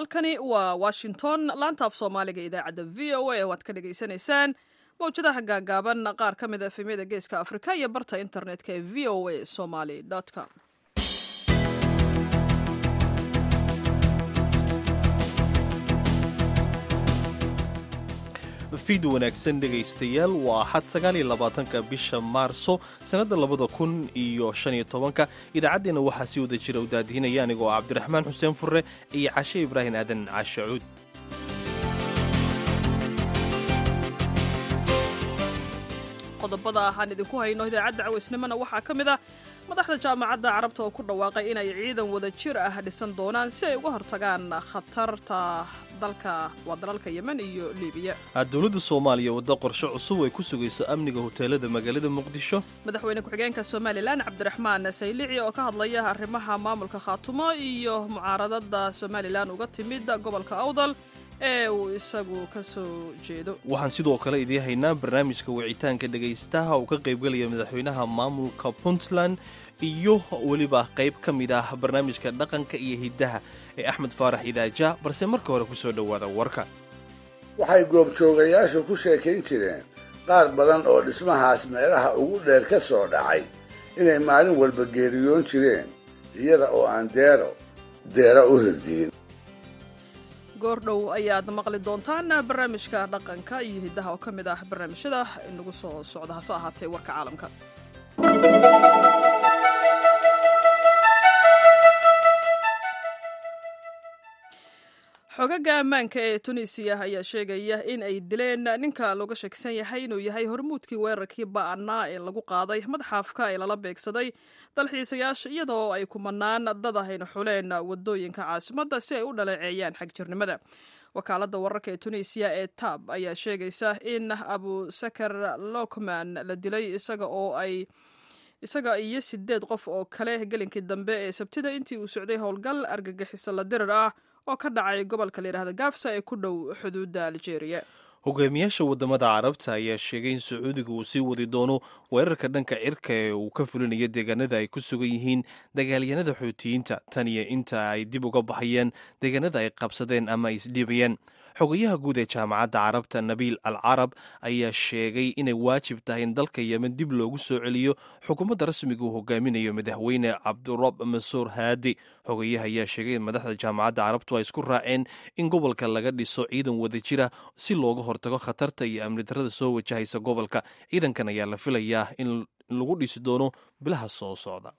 halkani waa washington laanta af soomaaliga idaacadda v o a waad ka dhagaysanaysaan mawjadaha gaagaaban qaar ka mid a efemyada geeska afrika iyo barta internetka ee v o a somaly com fiid wanaagsan dhegaystayaal waa axad sagaaliyo labaatanka bisha maarso sannadda labada kun iyo shan iyo tobanka idaacaddeenna waxaa sii wada jira u daadihinaya anigoo cabdiraxmaan xuseen furre iyo cashe ibraahim aadan caashacuud qodobada aan idinku hayno idaacadda cawaysnimona waxaa ka mid ah madaxda jaamacadda carabta oo ku dhawaaqay inay ciidan wada jir ah dhisan doonaan si ay uga hortagaan khatarta dalka waa dalalka yemen iyo libiya dowladda soomaaliya waddo qorshe cusub ay ku sugayso amniga hoteelada magaalada muqdisho madaxweyne ku-xigeenka somalilan cabdiraxmaan saylici oo ka hadlaya arrimaha maamulka khaatumo iyo mucaaradada somalilan uga timid gobolka awdal ee uu isagu ka soo jeedo waxaan sidoo kale idiin haynaa barnaamijka wicitaanka dhegaystaha uu ka qaybgelaya madaxweynaha maamulka puntland iyo weliba qayb ka mid ah barnaamijka dhaqanka iyo hiddaha ee axmed faarax idaaja balse marka hore ku soo dhowaada warka waxay goobjoogayaashu ku sheekayn jireen qaar badan oo dhismahaas meelaha ugu dheer ka soo dhacay inay maalin walba geeriyoon jireen iyada oo aan deero deero u hirdiin goordhow ayaad maqli doontaan barnaamijka dhaqanka iyo hiddaha oo ka mid ah barnaamijyada inagu soo socda hase ahaatee warka caalamka xogaga ammaanka ee tunisiya ayaa sheegaya in ay dileen ninka looga sheegsan yahay inuu yahay hormuudkii weerarkii ba'anaa ee lagu qaaday madxafka ee lala beegsaday dalxiisayaasha iyadoo ay kumanaan dad ahayna xuleen wadooyinka caasimadda si ay u dhaleeceeyaan xagjirnimada wakaaladda wararka ee tunisiya ee tab ayaa sheegaysa in abusakar lokman la dilay isaga oo ay isaga iyo sideed qof oo kale gelinkii dambe ee sabtida intii uu socday howlgal argagixiso la dirir ah oo ka dhacay gobolka layidhahda gaafsa ee ku dhow xuduudda aljeeriya hogaamiyaasha waddamada carabta ayaa sheegay in sacuudiga uu sii wadi doono weerarka dhanka cirka ee uu ka fulinayo deegaanada ay ku sugan yihiin dagaalyanada xuutiyiinta tan iyo inta ay dib uga baxayeen deegaanada ay qabsadeen ama ay isdhiibayeen xogayaha guud ee jaamacadda carabta nabiil al carab ayaa sheegay inay waajib tahay in dalka yemen dib loogu soo celiyo xukuumadda rasmiga uu hogaaminayo madaxweyne cabdurab mansuur haadi xogayaha ayaa sheegay in madaxda jaamacadda carabtu ay isku raaceen in gobolka laga dhiso ciidan wada jira si looga hortago khatarta iyo amni darrada soo wajahaysa gobolka ciidankan ayaa la filayaa in lagu dhisi doono bilaha soo socda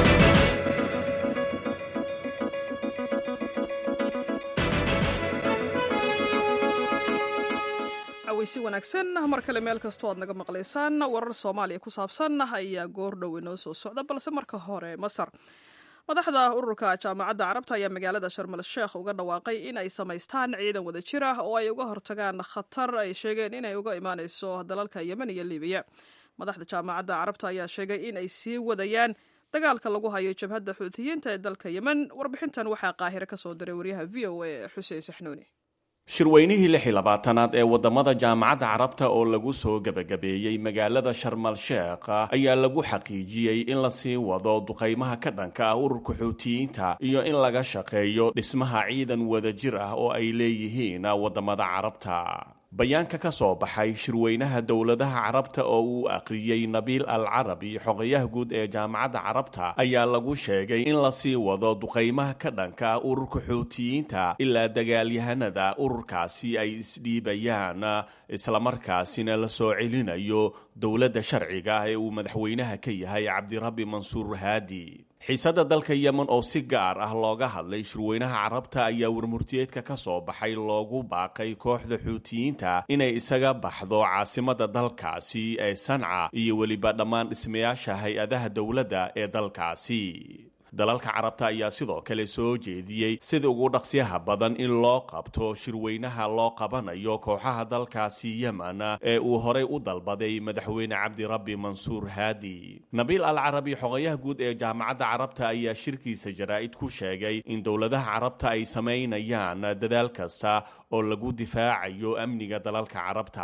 si wanaagsan mar kale meel kastoo aad naga maqlaysaan warar soomaaliya ku saabsan ayaa goordhow inoo soo socda balse marka hore masar madaxda ururka jaamacadda carabta ayaa magaalada sharmal sheekh uga dhawaaqay in ay samaystaan ciidan wada jir ah oo ay uga hortagaan khatar ay sheegeen inay uga imaanayso dalalka yemen iyo libiya madaxda jaamacadda carabta ayaa sheegay in ay sii wadayaan dagaalka lagu hayo jabhadda xuutiyiinta ee dalka yemen warbixintan waxaa qaahire ka soo diray waryaha v o a xuseen saxnuuni shirweynihii lix iyo labaatanaad ee waddamada jaamacadda carabta oo lagu soo gebagabeeyey magaalada sharmal sheekh ayaa lagu xaqiijiyey in lasii wado duqaymaha ka dhanka ah ururka xuutiyiinta iyo in laga shaqeeyo dhismaha ciidan wadajir ah oo ay leeyihiin waddamada carabta bayaanka ka soo baxay shirweynaha dowladaha carabta oo uu akhriyey nabiil al carabi xogayaha guud ee jaamacadda carabta ayaa lagu sheegay in lasii wado duqaymaha ka dhanka ah ururka xuutiyiinta ilaa dagaalyahanada ururkaasi ay isdhiibayaan islamarkaasina la soo celinayo dowladda sharciga ah ee uu madaxweynaha ka yahay cabdirabbi mansuur haadi xiisadda dalka yemen oo si gaar ah looga hadlay shirweynaha carabta ayaa warmurtiyeedka ka soo baxay loogu baaqay kooxda xuutiyiinta inay isaga baxdo caasimadda dalkaasi ee sanca iyo weliba dhammaan dhismayaasha hay-adaha dowladda ee dalkaasi dalalka carabta ayaa sidoo kale soo jeediyey sida ugu dhaqsyaha badan in loo qabto shirweynaha loo qabanayo kooxaha dalkaasi yemen ee uu horay u dalbaday madaxweyne cabdirabbi mansuur haadi nabiil al carabi xogayaha guud ee jaamacadda carabta ayaa shirkiisa jaraa'id ku sheegay in dowladaha carabta ay samaynayaan dadaal kasta oo lagu difaacayo amniga dalalka carabta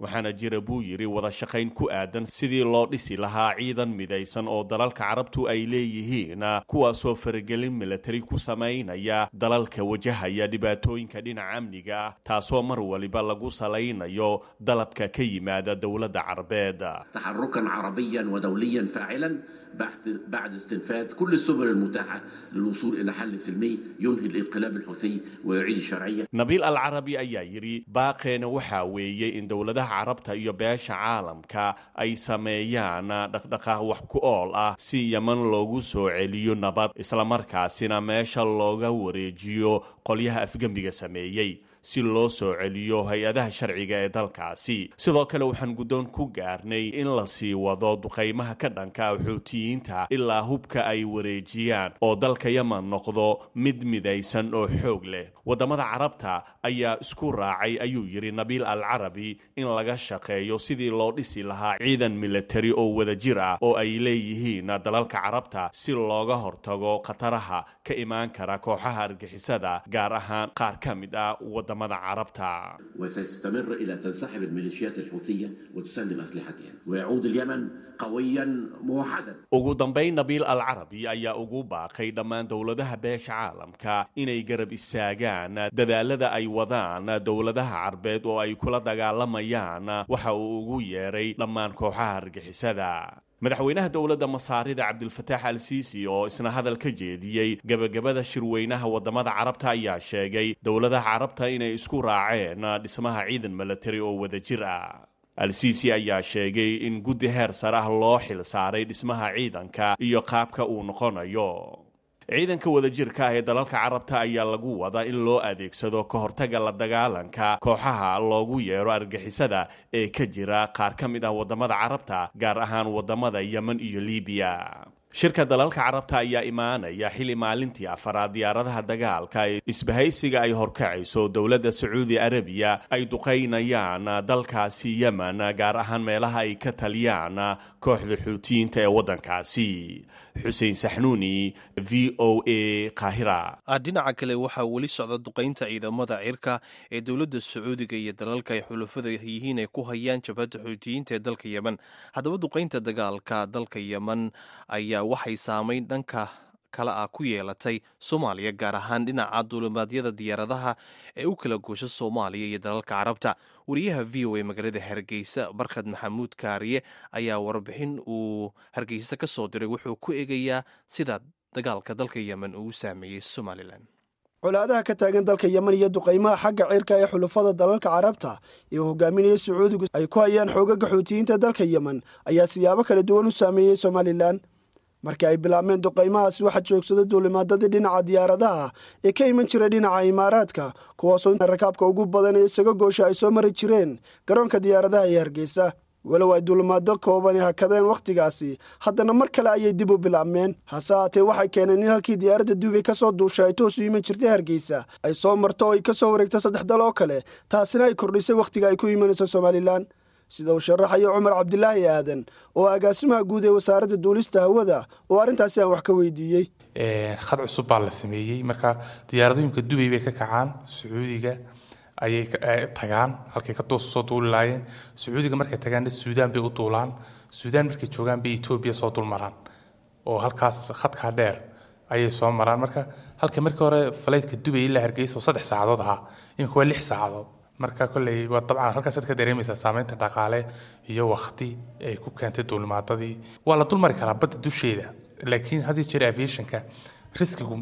waxaana jira buu yidhi wada shaqayn ku aadan sidii loo dhisi lahaa ciidan midaysan oo dalalka carabtu ay leeyihiin kuwaasoo faragelin milatari ku samaynaya dalalka wajahaya dhibaatooyinka dhinaca amniga ah taasoo mar waliba lagu salaynayo dalabka ka yimaada dowladda carabeed تحركا عربيا ودوليا فاعلا بعد بعد استنفاذ كل السبل المتاحه للوصول الى حل سلمي ينهي الانقلاب الحوثي ويعيد الشرعيه. nabiil alcarabi ayaa yidhi baaqeena waxaa weeyey in dowladaha carabta iyo beesha caalamka ay sameeyaan dhaqdhaqaaq wax ku ool ah si yeman loogu soo celiyo nabad islamarkaasina meesha looga wareejiyo qolyaha afgembiga sameeyey si loo soo celiyo hay-adaha sharciga ee dalkaasi sidoo kale waxaan guddoon ku gaarnay in la sii wado duqaymaha ka dhanka xuutiyiinta ilaa hubka ay wareejiyaan oo dalka yeman noqdo mid midaysan oo xoog leh waddamada carabta ayaa isku raacay ayuu yidhi nabiil al carabi in laga shaqeeyo sidii loo dhisi lahaa ciidan milatari oo wadajir ah oo ay leeyihiin dalalka carabta si looga hortago khataraha ka imaan kara kooxaha argixisada gaar ahaan qaar ka mid ah wadamada carabta وسيستمر الى تنسحب الميليشيات الحوثيه وتسلم اسلحتها ويعود اليمن قويا موحدا. ugu dambayn nabiil al carabi ayaa ugu baaqay dhammaan dowladaha beesha caalamka inay garab istaagaan dadaalada ay wadaan dowladaha carbeed oo ay kula dagaalamayaan waxa uu ugu yeeray dhammaan kooxaha argixisada madaxweynaha dowladda masaarida cabdilfataax al siisi oo isna hadal ka jeediyey gebagabada shirweynaha wadamada carabta ayaa sheegay dowladaha carabta inay isku raaceen dhismaha ciidan milatari oo wadajir ah al-siisi ayaa sheegay in guddi heer sare ah loo xil saaray dhismaha ciidanka iyo qaabka uu noqonayo ciidanka wadajirka ah ee dalalka carabta ayaa lagu wadaa in loo adeegsado ka hortaga la dagaalanka kooxaha loogu yeero argixisada ee ka jira qaar ka mid ah wadamada carabta gaar ahaan wadamada yemen iyo libiya shirka dalalka carabta ayaa imaanaya xili maalintii afaraad diyaaradaha dagaalka ee isbahaysiga ay horkacayso dowladda sacuudi arabiya ay duqaynayaan dalkaasi yemen gaar ahaan meelaha ay ka taliyaan kooxda xuutiyiinta ee waddankaasi xuseen saxnuuni v o a kahira dhinaca kale waxaa weli socda duqaynta ciidamada cirka ee dowladda sacuudiga iyo dalalka ay xulafada yihiin ay ku hayaan jabhadda xuutiyiinta ee dalka yemen haddaba duqaynta dagaalka dalka yemen ayaa waxay saamayn dhanka kale ah ku yeelatay soomaaliya gaar ahaan dhinaca duulimaadyada diyaaradaha ee u kala goosha soomaaliya iyo dalalka carabta wariyaha v o a magaalada hargeysa barkhad maxamuud kaariye ayaa warbixin uu hargeysa ka soo diray wuxuu ku eegayaa sida dagaalka dalka yemen uu saameeyey somalilan colaadaha ka taagan dalka yemen iyo duqaymaha xagga cirka ee xulafada dalalka carabta ee hogaaminaya sacuudigu ay ku hayaan xoogaga xuutiyiinta dalka yemen ayaa siyaabo kala duwan u saameeyey somalilan markii ay bilaabmeen duqaymahaasi waxaa joogsada duulimaadadii dhinaca diyaaradaha ee ka iman jiray dhinaca imaaraadka kuwaasoo rakaabka ugu badan ee isaga goosha ay soo mari jireen garoonka diyaaradaha ee hargeysa walow ay duulimaado koobani hakadeen wakhtigaasi haddana mar kale ayay dib u bilaabmeen hase haatee waxay keeneen in halkii diyaaradda duubay ka soo duushay ay toos u iman jirtay hargeysa ay soo marto oo ay ka soo wareegto saddex dal oo kale taasina ay kordhisay wakhtiga ay ku imanayso somalilan sida uu sharaxayo cumar cabdilaahi aadan oo agaasimaha guud ee wasaaradda duulista hawada oo arrintaasi aan wax ka weydiiyey khad cusub baa la sameeyey marka diyaaradooyinka dubay bay ka kacaan sacuudiga ayay tagaan halkay ka soo duuli laayeen sacuudiga markay tagaanna suudaan bay u duulaan suudaan markay joogaan bay etoobiya soo dulmaraan oo halkaas khadkaa dheer ayay soo maraan marka halka markii hore faleydka dubay ilaa hargeysa oo saddex saacadood ahaa iminka waa lix saacadood marka kolley waa dabcan halkaasaad ka dareemaysaa saameynta dhaqaale iyo wakti ay ku keentay duulimaadadii waa la dulmari karaa badda dusheeda laakiin haddii jira aviationka riskigu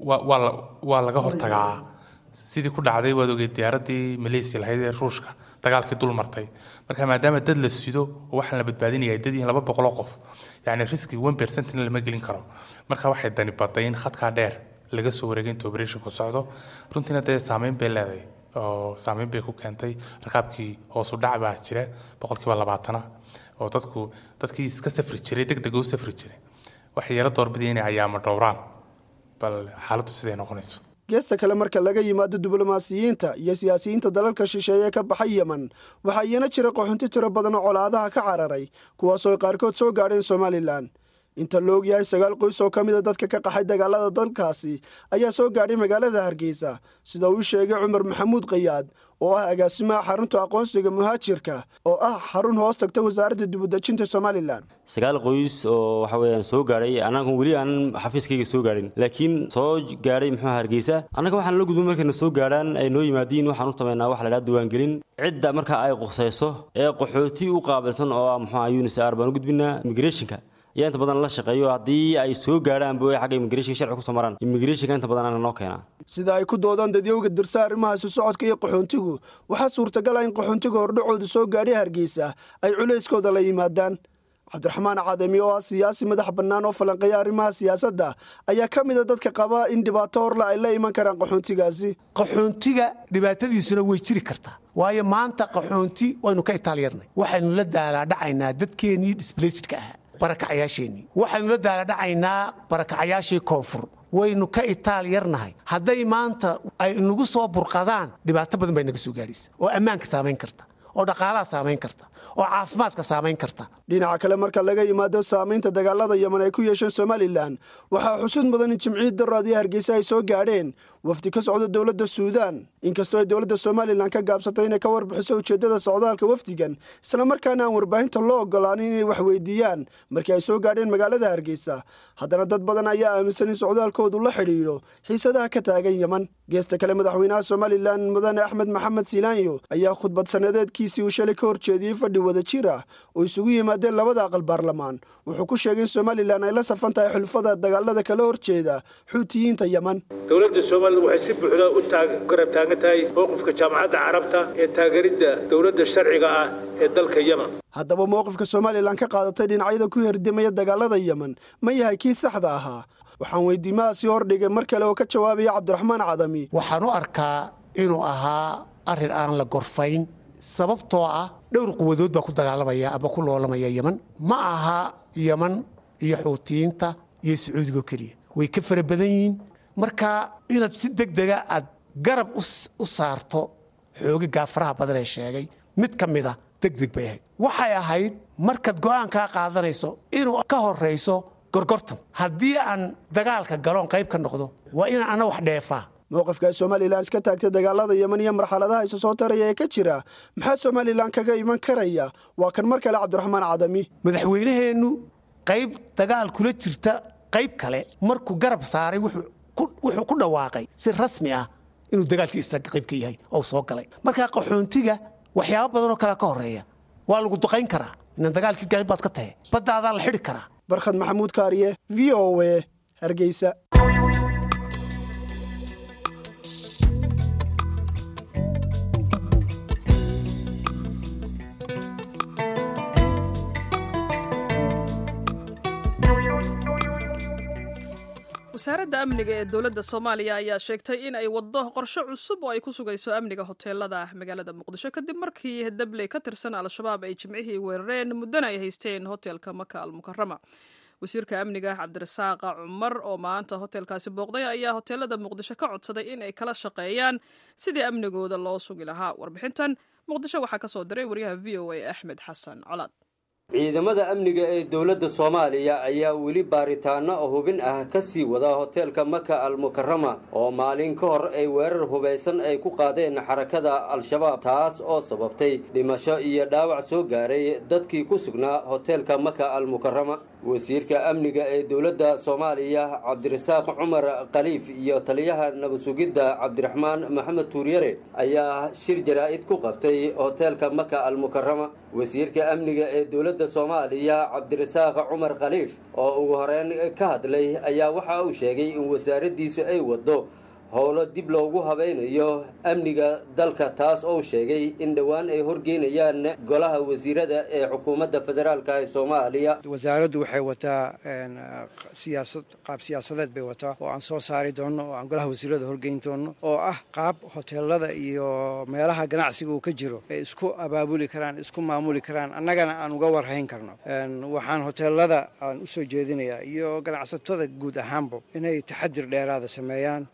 waa laga hortagaa sidii ku dhacday waad ogeed diyaaradii malaysia lahayd ee ruushka dagaalkii dul martay marka maadaama dad la sido oo waxaan la badbaadinaya dad yihiin laba boqoloo qof yacni riski one percentna lama gelin karo marka waxay dani baday in khadkaa dheer laga soo wareegay inta operationku socdo runtiina dee saameyn bay leedahay oo saameyn bay ku keentay rakaabkii hoosu dhac baa jira boqolkiiba labaatana oo dadku dadkii iska safri jiray deg deg u safri jiray waxay yaro doorbidaya inay ayaama dhowraan bal xaaladdu siday noqonayso geesta kale marka laga yimaado diblomaasiyiinta iyo siyaasiyiinta dalalka shisheeye ka baxay yemen waxaa iyana jira qaxunti tiro badan oo colaadaha ka cararay kuwaasoo ay qaarkood soo gaadheen somalilan inta la ogyahay sagaal qoys oo ka mida dadka ka qaxay dagaalada dalkaasi ayaa soo gaadhay magaalada hargeysa sida uu sheegay cumar maxamuud qayaad oo ah agaasimaha xarunta aqoonsiga muhaajirka oo ah xarun hoos tagta wasaaradda dibudejinta somalilan sagaal qoys oo waxa weyaan soo gaadhay annagu weli aanan xafiiskayga soo gaadhin laakiin soo gaadhay muxuu hargeysa annaga waxaan la gudbin markayna soo gaadhaan ay noo yimaadiin waxaan u samaynaa waxa la dhaha diiwaangelin cidda markaa ay qusayso ee qaxooti u qaabilsan oo ah muxuu unisar baan u gudbinaa immigrationka ayaa inta badan la shaqeeyo haddii ay soo gaadhaanba way xagga immigration sharci kusoo maraan immigrationka inta badan ana noo keenaa sida ay ku doodaan dadyowga dirsa arrimaha isu socodka iyo qaxoontigu waxaa suurtagal ah in qaxoontiga hordhacooda soo gaadhay hargeysa ay culayskooda la yimaadaan cabdiraxmaan cadami oo ah siyaasi madax bannaan oo falanqeeya arrimaha siyaasadda ayaa ka mid a dadka qaba in dhibaato horle ay la iman karaan qaxoontigaasi qaxoontiga dhibaatadiisuna way jiri kartaa waayo maanta qaxoonti waynu ka itaalyarnay waxaynu la daalaadhacaynaa dadkeennii disblaysidka ahaa barakacayaasheenii waxaynu la daaladhacaynaa barakacayaashii koonfur waynu ka itaal yarnahay hadday maanta ay nagu soo burqadaan dhibaato badan bay naga soo gaadhaysa oo ammaanka saamayn karta oo dhaqaalaha saamayn karta oo caafimaadka saamayn karta dhinaca kale marka laga yimaado saamaynta dagaalada yeman ay ku yeesheen somalilan waxaa xusud mudan in jimcihii daraad iyo hargeysa ay soo gaadheen wafdi ka socda dowladda suudaan inkastoo ay dowladda somalilan ka gaabsatay inay ka warbixiso ujeeddada socdaalka wafdigan islamarkaana aan warbaahinta loo ogolaanin inay wax weydiiyaan markii ay soo gaadheen magaalada hargeysa haddana dad badan ayaa aaminsan in socdaalkoodu la xidhiidho xiisadaha ka taagan yeman geesta kale madaxweynaha somalilan mudane axmed maxamed silaanyo ayaa khudbad sannadeedkiisii uu shalay ka horjeediyey fadhi wada jir ah oo isugu yimaadeen labada aqal baarlamaan wuxuu ku sheegay in somalilan ay la safan tahay xulfada dagaalada kala horjeeda xuutiyiinta yeman dowladda somalilan waxay si buuxda u garab taagan tahay mowqifka jaamacadda carabta ee taageeridda dowladda sharciga ah ee dalka yemen haddaba mowqifka somalilan ka qaadatay dhinacyada ku herdimaya dagaalada yemen ma yahay kii saxda ahaa waxaan weydiimahaasi hordhigay mar kale oo ka jawaabaya cabdiraxmaan cadami waxaan u arkaa inuu ahaa arrin aan la gorfayn sababtoo ah dhowr quwadood baa ku dagaalamaya ama ku loolamaya yeman ma aha yeman iyo xuutiyiinta iyo sacuudigo keliya way ka fara badan yihiin marka inaad si deg dega aad garab u saarto xooga gaafaraha badan ee sheegay mid ka mida deg deg bay ahayd waxay ahayd markaad go'aankaa qaadanayso inuu ka horrayso gorgortan haddii aan dagaalka galoon qayb ka noqdo waa inaan ana wax dheefaa mowqifka ay somalilan iska taagtay dagaalada yeman iyo marxaladaha isa soo taraya ee ka jira maxaa somalilan kaga iman karaya waa kan mar kale cabdiraxmaan cadami madaxweynaheennu qayb dagaal kula jirta qayb kale markuu garab saaray wuxuu ku dhawaaqay si rasmi ah inuu dagaalkii isra qayb ka yahay oo soo galay markaa qaxoontiga waxyaabo badanoo kalea ka horreeya waa lagu duqayn karaa inaan dagaalkii qayb baad ka tahay baddaadaa la xidhi karaa barkhad maxamuud kaariye v o w hargeysa wasaaradda amniga ee dowladda soomaaliya ayaa sheegtay in ay waddo qorshe cusub oo ay ku sugayso amniga hoteelada magaalada muqdisho kadib markii dabley ka tirsan al-shabaab ay jimcihii weerareen muddana ay haysteen hoteelka maka almukarama wasiirka amniga cabdirasaaqa cumar oo maanta hoteelkaasi booqday ayaa hoteelada muqdisho ka codsaday in ay kala shaqeeyaan sidii amnigooda loo sugi lahaa warbixintan muqdisho waxaa ka soo diray waryaha v o a axmed xasan colaad ciidamada amniga ee dowladda soomaaliya ayaa weli baaritaano hubin ah ka sii wada hoteelka maka almukarama oo maalin ka hor ay weerar hubaysan ay ku qaadeen xarakada al-shabaab taas oo sababtay dhimasho iyo dhaawac soo gaaray dadkii ku sugnaa hoteelka maka almukarama wasiirka amniga ee dowladda soomaaliya cabdirasaaq cumar khaliif iyo taliyaha nabadsugidda cabdiraxmaan maxamed tuuryare ayaa shir jaraa'id ku qabtay hoteelka maka almukarama wasiirka amniga ee dowladda soomaaliya cabdirasaaq cumar khaliif oo ugu horeyn ka hadlay ayaa waxa uu sheegay in wasaaraddiisu ay waddo howlo dib loogu habaynayo amniga dalka taas oo sheegay in dhowaan ay horgeynayaan golaha wasiirada ee xukuumadda federaalka ee soomaaliya wasaaraddu waxay wataa siyaasad qaab siyaasadeed bay wataa oo aan soo saari doonno oo aan golaha wasiirada horgeyn doonno oo ah qaab hoteelada iyo meelaha ganacsiga uu ka jiro ay isku abaabuli karaan isku maamuli karaan annagana aan uga warhayn karno waxaan hoteelada aan usoo jeedinayaa iyo ganacsatada guud ahaanba inay taxadir dheeraada sameeyaan in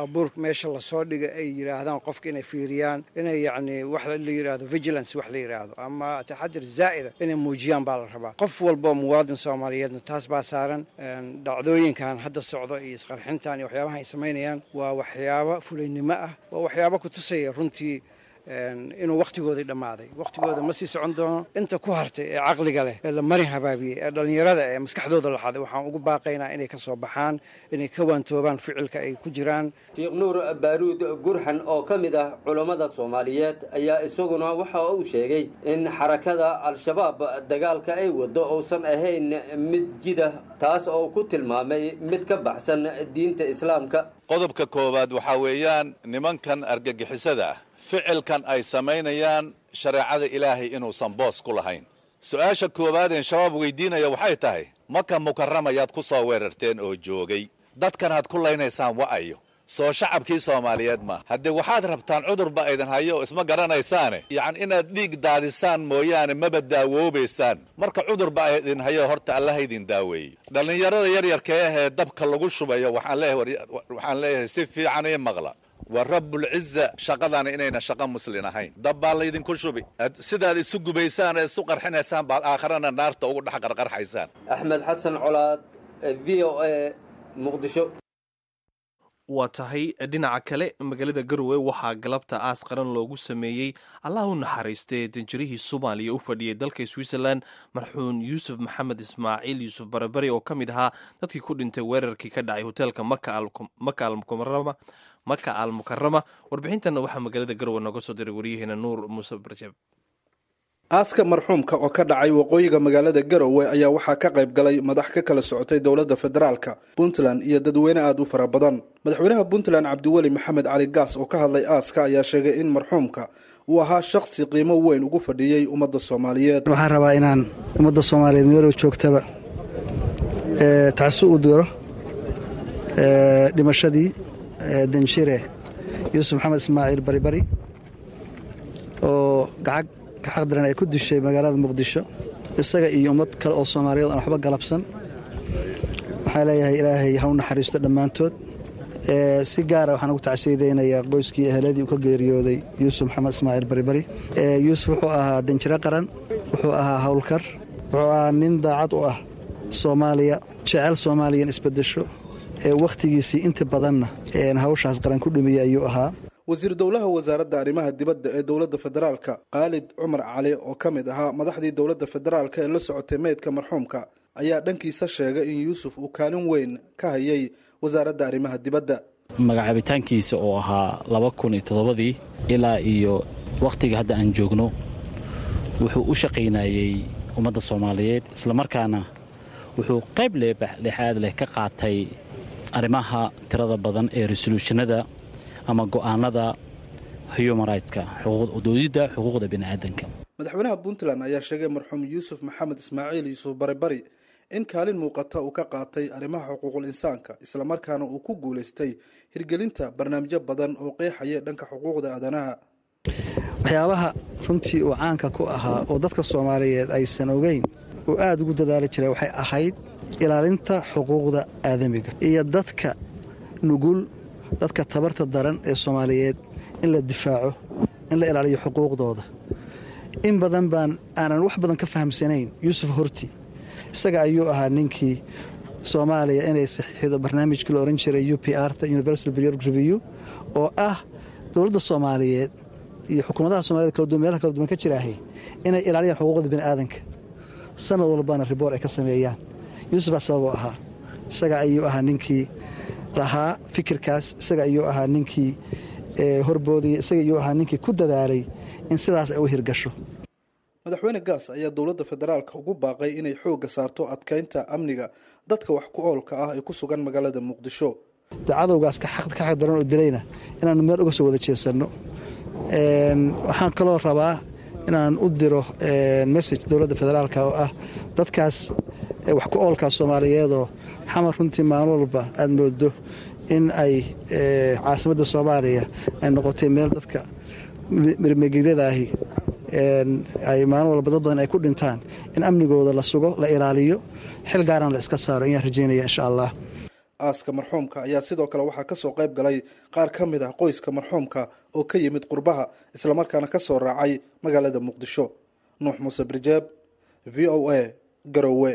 baabuur meesha lasoo dhiga ay yidhaahdaan qofka inay fiiriyaan inay yacni wax la yidhaahdo vigilance wax la yidhaahdo ama taxadir zaa'ida inay muujiyaan baa la rabaa qof walboo muwaadin soomaaliyeedna taas baa saaran dhacdooyinkan hadda socdo iyo isqarxintan iyo waxyaabaha ay samaynayaan waa waxyaabo fulaynimo ah waa waxyaabo ku tusaya runtii inuu wakhtigoodii dhammaaday wakhtigooda ma sii socon doono inta ku hartay ee caqliga leh ee la marin habaabiyey ee dhallinyarada ee maskaxdooda laxaday waxaan ugu baaqaynaa inay ka soo baxaan inay ka waantoobaan ficilka ay ku jiraan sheekh nuur baaruud gurxan oo ka mid ah culammada soomaaliyeed ayaa isaguna waxa uu sheegay in xarakada al-shabaab dagaalka ay waddo uusan ahayn mid jida taas oo ku tilmaamay mid ka baxsan diinta islaamka qodobka koowaad waxaa weeyaan nimankan argagixisada ah ficilkan ay samaynayaan shareecada ilaahay inuusan boos ku lahayn su-aasha koowaadeen shabaab weydiinaya waxay tahay maka mukaramayaad ku soo weerarteen oo joogay dadkan aad ku laynaysaan wa'ayo soo shacabkii soomaaliyeed ma haddee waxaad rabtaan cudurba idin hayo oo isma garanaysaane yacni inaad dhiig daadisaan mooyaane maba daawoobaysaan marka cudurba idin hayo horta allaha idin daaweeyo dhallinyarada yaryarka ahee dabka lagu shubayo waxaan leeyahay si fiican ii maqla waa rabbulciza shaqadana inayna shaqo muslin ahayn dab baa laydinku shubi sidaad isu gubaysaan ee isu qarxinaysaan baad aakharana naarta ugu dhex qarqarxaysaan axmed xasan colaad v o a muqdisho waa tahay dhinaca kale magaalada garowe waxaa galabta aas qaran loogu sameeyey allah u naxariistay danjirihii soomaaliya u fadhiyay dalka switzerland marxuun yuusuf maxamed ismaaciil yuusuf barabari oo ka mid ahaa dadkii ku dhintay weerarkii ka dhacay hoteelka maka almukarama maka al mukarama warbixintanna waxaa magaalada garowe nooga soo diray waryaheena nuur muuse barjeeb aaska marxuumka oo ka dhacay waqooyiga magaalada garowe ayaa waxaa ka qayb galay madax ka kala socotay dowladda federaalka puntland iyo dadweyne aada u fara badan madaxweynaha puntland cabdiweli maxamed cali gaas oo ka hadlay aaska ayaa sheegay in marxuumka uu ahaa shakhsi qiimo weyn ugu fadhiyey ummadda soomaaliyeed waxaan rabaa inaan ummadda soomaaliyeed meelow joogtaba tacsi u diro dhimashadii danshire yuusuf maxamed ismaaciil baribari oo gacag gaxaq daran ay ku dishay magaalada muqdisho isaga iyo ummad kale oo soomaaliyeed aan waxba galabsan waxaa leeyahay ilaahay ha u naxariisto dhammaantood si gaara waxaan ugu tacsiyadaynayaa qoyskii eheladii uu ka geeriyooday yuusuf maxamed ismaaciil baribari yuusuf wuxuu ahaa danjiro qaran wuxuu ahaa howlkar wuxuu ahaa nin daacad u ah soomaaliya jecel soomaaliyan isbedesho ee wakhtigiisii inta badanna hawshaas qaran ku dhumiyey ayuu ahaa wasiir dowlaha wasaaradda arrimaha dibadda ee dowladda federaalka khaalid cumar cali oo ka mid ahaa madaxdii dowladda federaalka ee la socotay meydka marxuumka ayaa dhankiisa sheegay in yuusuf uu kaalin weyn ka hayay wasaaradda arrimaha dibadda magacaabitaankiisa oo ahaa laba kun iyo toddobadii ilaa iyo wakhtiga hadda aan joogno wuxuu u shaqaynayey ummadda soomaaliyeed islamarkaana wuxuu qayb leexaad leh ka qaatay arrimaha tirada badan ee resoluushinada ama go'aanada human rightska doodidda xuquuqda bini'aadanka madaxweynaha puntland ayaa sheegay marxuum yuusuf maxamed ismaaciil yuusuf baribari in kaalin muuqata uu ka qaatay arrimaha xuquuqul insaanka islamarkaana uu ku guulaystay hirgelinta barnaamijyo badan oo qeexaya dhanka xuquuqda aadanaha waxyaabaha runtii uu caanka ku ahaa oo dadka soomaaliyeed aysan ogeyn uu aada ugu dadaali jiray waxay ahayd ilaalinta xuquuqda aadamiga iyo dadka nugul dadka tabarta daran ee soomaaliyeed in la difaaco in la ilaaliyo xuquuqdooda in badan baan aanan wax badan ka fahamsanayn yuusuf horti isaga ayuu ahaa ninkii soomaaliya inay saxiixdo barnaamijkii la ohan jiray u p r ta universal periodic review oo ah dowladda soomaaliyeed iyo xukuumadaha somaliyed kala duwan meelaha kala duwan ka jiraahay inay ilaaliyaan xuquuqda bini'aadanka sanad walbana riboor ay ka sameeyaan yuusuf baa sababuu ahaa isaga ayuu ahaa ninkii lahaa fikirkaas isaga ayuu ahaa ninkii horboodaya isaga ayuu ahaa ninkii ku dadaalay in sidaas ay u hirgasho madaxweyne gaas ayaa dowladda federaalka ugu baaqay inay xoogga saarto adkaynta amniga dadka wax ku oolka ah ee ku sugan magaalada muqdisho de cadowgaas ka xaq daran oo dilayna inaannu meel uga soo wada jeesanno waxaan kaloo rabaa inaan u diro message dowladda federaalka oo ah dadkaas wax ku oolkaa soomaaliyeedoo xamar runtii maalin walba aada moodo in ay caasimadda soomaaliya ay noqotay meel dadka mirmegegyadaahi ay maalin walba dad badan ay ku dhintaan in amnigooda la sugo la ilaaliyo xil gaarana la iska saaro ayaan rajeynaya insha allah aaska marxuumka ayaa sidoo kale waxaa kasoo qayb galay qaar ka mid ah qoyska marxuumka oo ka yimid qurbaha islamarkaana kasoo raacay magaalada muqdisho nuux muuse birjeeb v o a garowe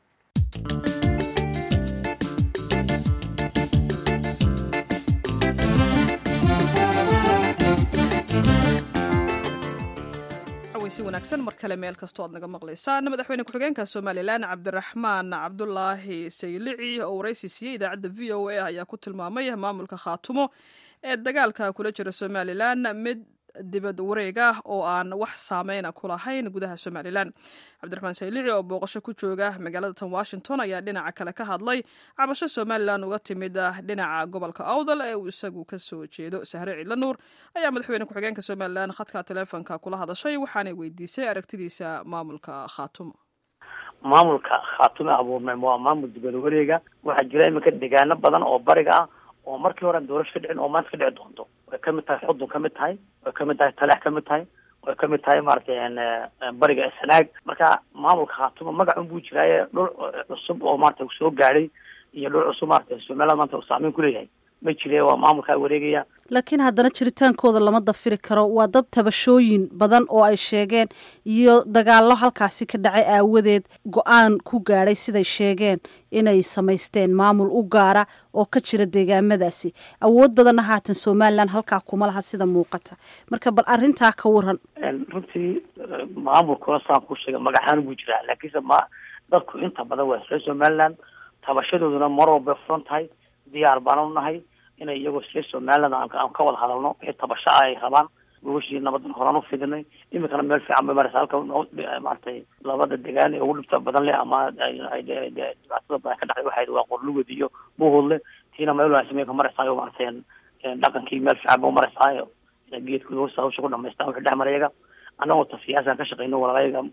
si wanaagsan mar kale meel kastoo aad naga maqlaysaan madaxweyne ku-xigeenka somalilan cabdiraxmaan cabdulaahi saylici oo waraysi siiyey idaacadda v o a ayaa ku tilmaamay maamulka khaatumo ee dagaalka kula jira somalilan mid dibad wareeg ah oo aan wax saameyna ku lahayn gudaha somalilan cabdiraxmaan saylici oo booqasho ku jooga magaalada tan washington ayaa dhinaca kale ka hadlay cabasho somalilan uga timid dhinaca gobolka awdal ee uu isagu kasoo jeedo sahre ciidla nuur ayaa madaxweyne ku-xigeenka somalilan khadka taleefonka kula hadashay waxaanay weydiisay aragtidiisa maamulka khaatumo maamulka khaatume abuurmay waa maamul dibad wareega waxaa jira iminka deegaano badan oo bariga ah oo markii hore doorasho ka dhicin oo maanta ka dhici doonto way kamid tahay xudun kamid tahay way kamid tahay taleex kamid tahay way kamid tahay maaragtay bariga sanaag marka maamulka khaatumo magacun buu jiraaye dhul cusub oo maarata soo gaadhay iyo dhul cusub maarata somaliland maanta uu saameyn kuleeyahay ma jire waa maamulkaa wareegaya laakiin haddana jiritaankooda lama dafiri karo waa dad tabashooyin badan oo ay sheegeen iyo dagaallo halkaasi ka dhacay aawadeed go-aan ku gaadhay siday sheegeen inay samaysteen maamul u gaara oo ka jira deegaamadaasi awood badanna haatan somalilan halkaa kuma laha sida muuqata marka bal arrintaa ka waran runtii maamulkuna saan ku sheega magacaaan buu jiraa laakiinse ma dadku inta badan waa reer somaliland tabashadooduna mar walbay furan tahay diyaar baanu nahay inay iyagoo reer somaliland aan ka wada hadalno wixii tabasho ah ay rabaan gogashii nabadan horaan u fidinay iminkana meel fiican bay maraysa halka maaragtay labada degaan ee ugu dhibta badan leh ama dhibaatada badan ka dhacday waxay waa qorlugod iyo buuhoodle tiina meel wanaagsan bay ka maraysaa maaragtay dhaqankii meel fiican ba maraysaa geedkooda hoosta hawsha ku dhamaystaan wixii dhex marayaga annagoo ta siyaasaan ka shaqeyno walaalayaga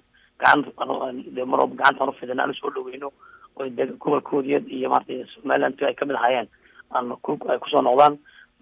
gacan de mar walba gacantaan ufidina aan usoo dhaweyno oo gobolkoodiya iyo maaragtay somaliland ay kamid ahaayeen aan ay kusoo noqdaan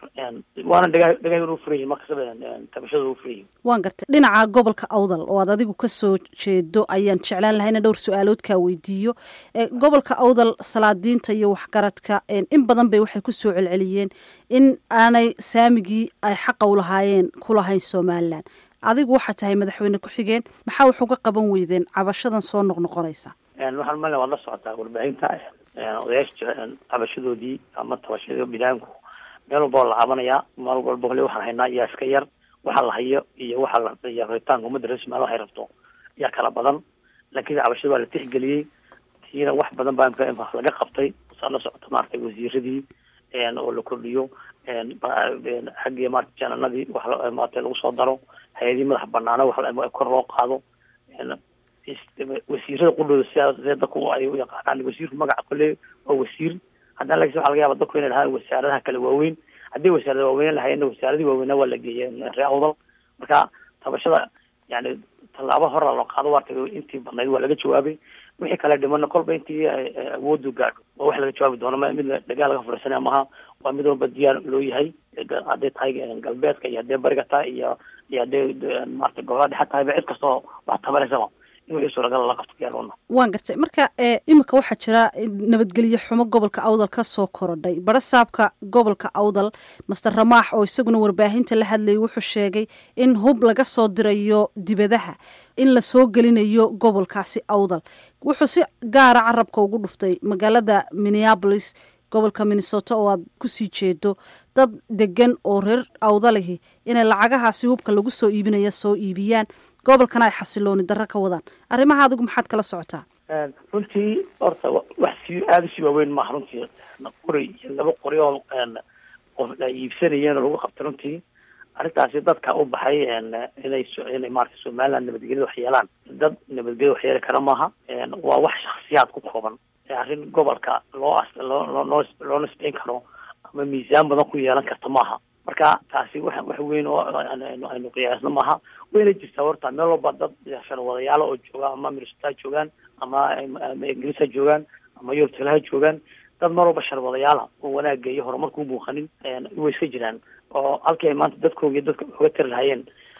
waana dhagaa dhagaagooda u furan yihin markastaba tabashadooda u furan yihin waan gartay dhinaca gobolka awdal oo aad adigu kasoo jeedo ayaan jeclaan lahay ina dhowr su-aalood kaa weydiiyo gobolka awdal salaadiinta iyo waxgaradka in badan bay waxay kusoo celceliyeen in aanay saamigii ay xaqa u lahaayeen ku lahayn somalilan adigu waxaa tahay madaxweyne ku-xigeen maxaa wax uga qaban weydeen cabashadan soo noqnoqonaysa waxaan male waad la socotaa warbaahinta odayaasha cabashadoodii ama tabashadii bilaanku meel walba waa la cabanayaa meel walba hole waxaan haynaa iyaa iska yar waxa la hayo iyo waxa la iyo rabitaanka ummadda reer somaliya waxay rabto yaa kala badan laakiin cabashada waa la tixgeliyey tiina wax badan baa imka laga qabtay saa la socota maaragtay wasiiradii oo la kordhiyo xaggii maarata jananadii wax maarata lagu soo daro hay-adii madax banaana wax kor loo qaado wasiirada qudhooda sidaa see dadku ay u yaqaanaan wasiirku magaca kole waa wasiir haddana lakin waxa laga yaaba dadku inay lahaan wasaaradaha kale waaweyn haddii wasaarada waaweyn lahaayeenna wasaaradii waaweynaa waa la geeyay ree awdal marka tabashada yani tallaabo hora loo qaado waarta intii badnayd waa laga jawaabay wixii kale dhimana kolba intii awoodu gaadho waa wax laga jawaabi doono mid dagaal laga furaysanaya maha waa mid walba diyaar loo yahay hadday tahay galbeedka iyo haddee bariga tahay iyo iyo haddee maarata gobolada dhexe tahayba cid kastoo wax tabanaysaba waan gartay marka iminka waxaa jira nabadgelyo xumo gobolka awdal ka soo korodhay barasaabka gobolka awdal master ramaax oo isaguna warbaahinta la hadlayay wuxuu sheegay in hub laga soo dirayo dibadaha in lasoo gelinayo gobolkaasi awdal wuxuu si gaara carabka ugu dhuftay magaalada minneabolis gobolka minnesota oo aad kusii jeedo dad degan oo reer awdalihi inay lacagahaasi hubka lagu soo iibinaya soo iibiyaan gobolkana ay xasilooni darro ka wadaan arrimaha adigu maxaad kala socotaa runtii horta wax si aada usii waaweyn maaha runtii qori iyo laba qori oo qof ay iibsanayeen oo lagu qabtay runtii arrintaasi dadka u baxay inay inay maarata somaliland nabadgelyada wax yeelaan dad nabadgelya wax yeeli kara maaha waa wax shaksiyaad ku kooban arrin gobolka loo loo loo loo nisbeyn karo ama miisaan badan ku yeelan karta maaha marka taasi wax wax weyn oo aynu qiyaasno maaha wayna jirtaa horta meel walba dad sharwadayaala oo jooga ama minnesota joogaan ama ingiriis ha joogaan ama yurubtala ha joogaan dad meel walba sharwadayaala oo wanaagga iyo horumarka u muuqanin way iska jiraan oo halkii ay maanta dadkooga dadka uga tari lahayeen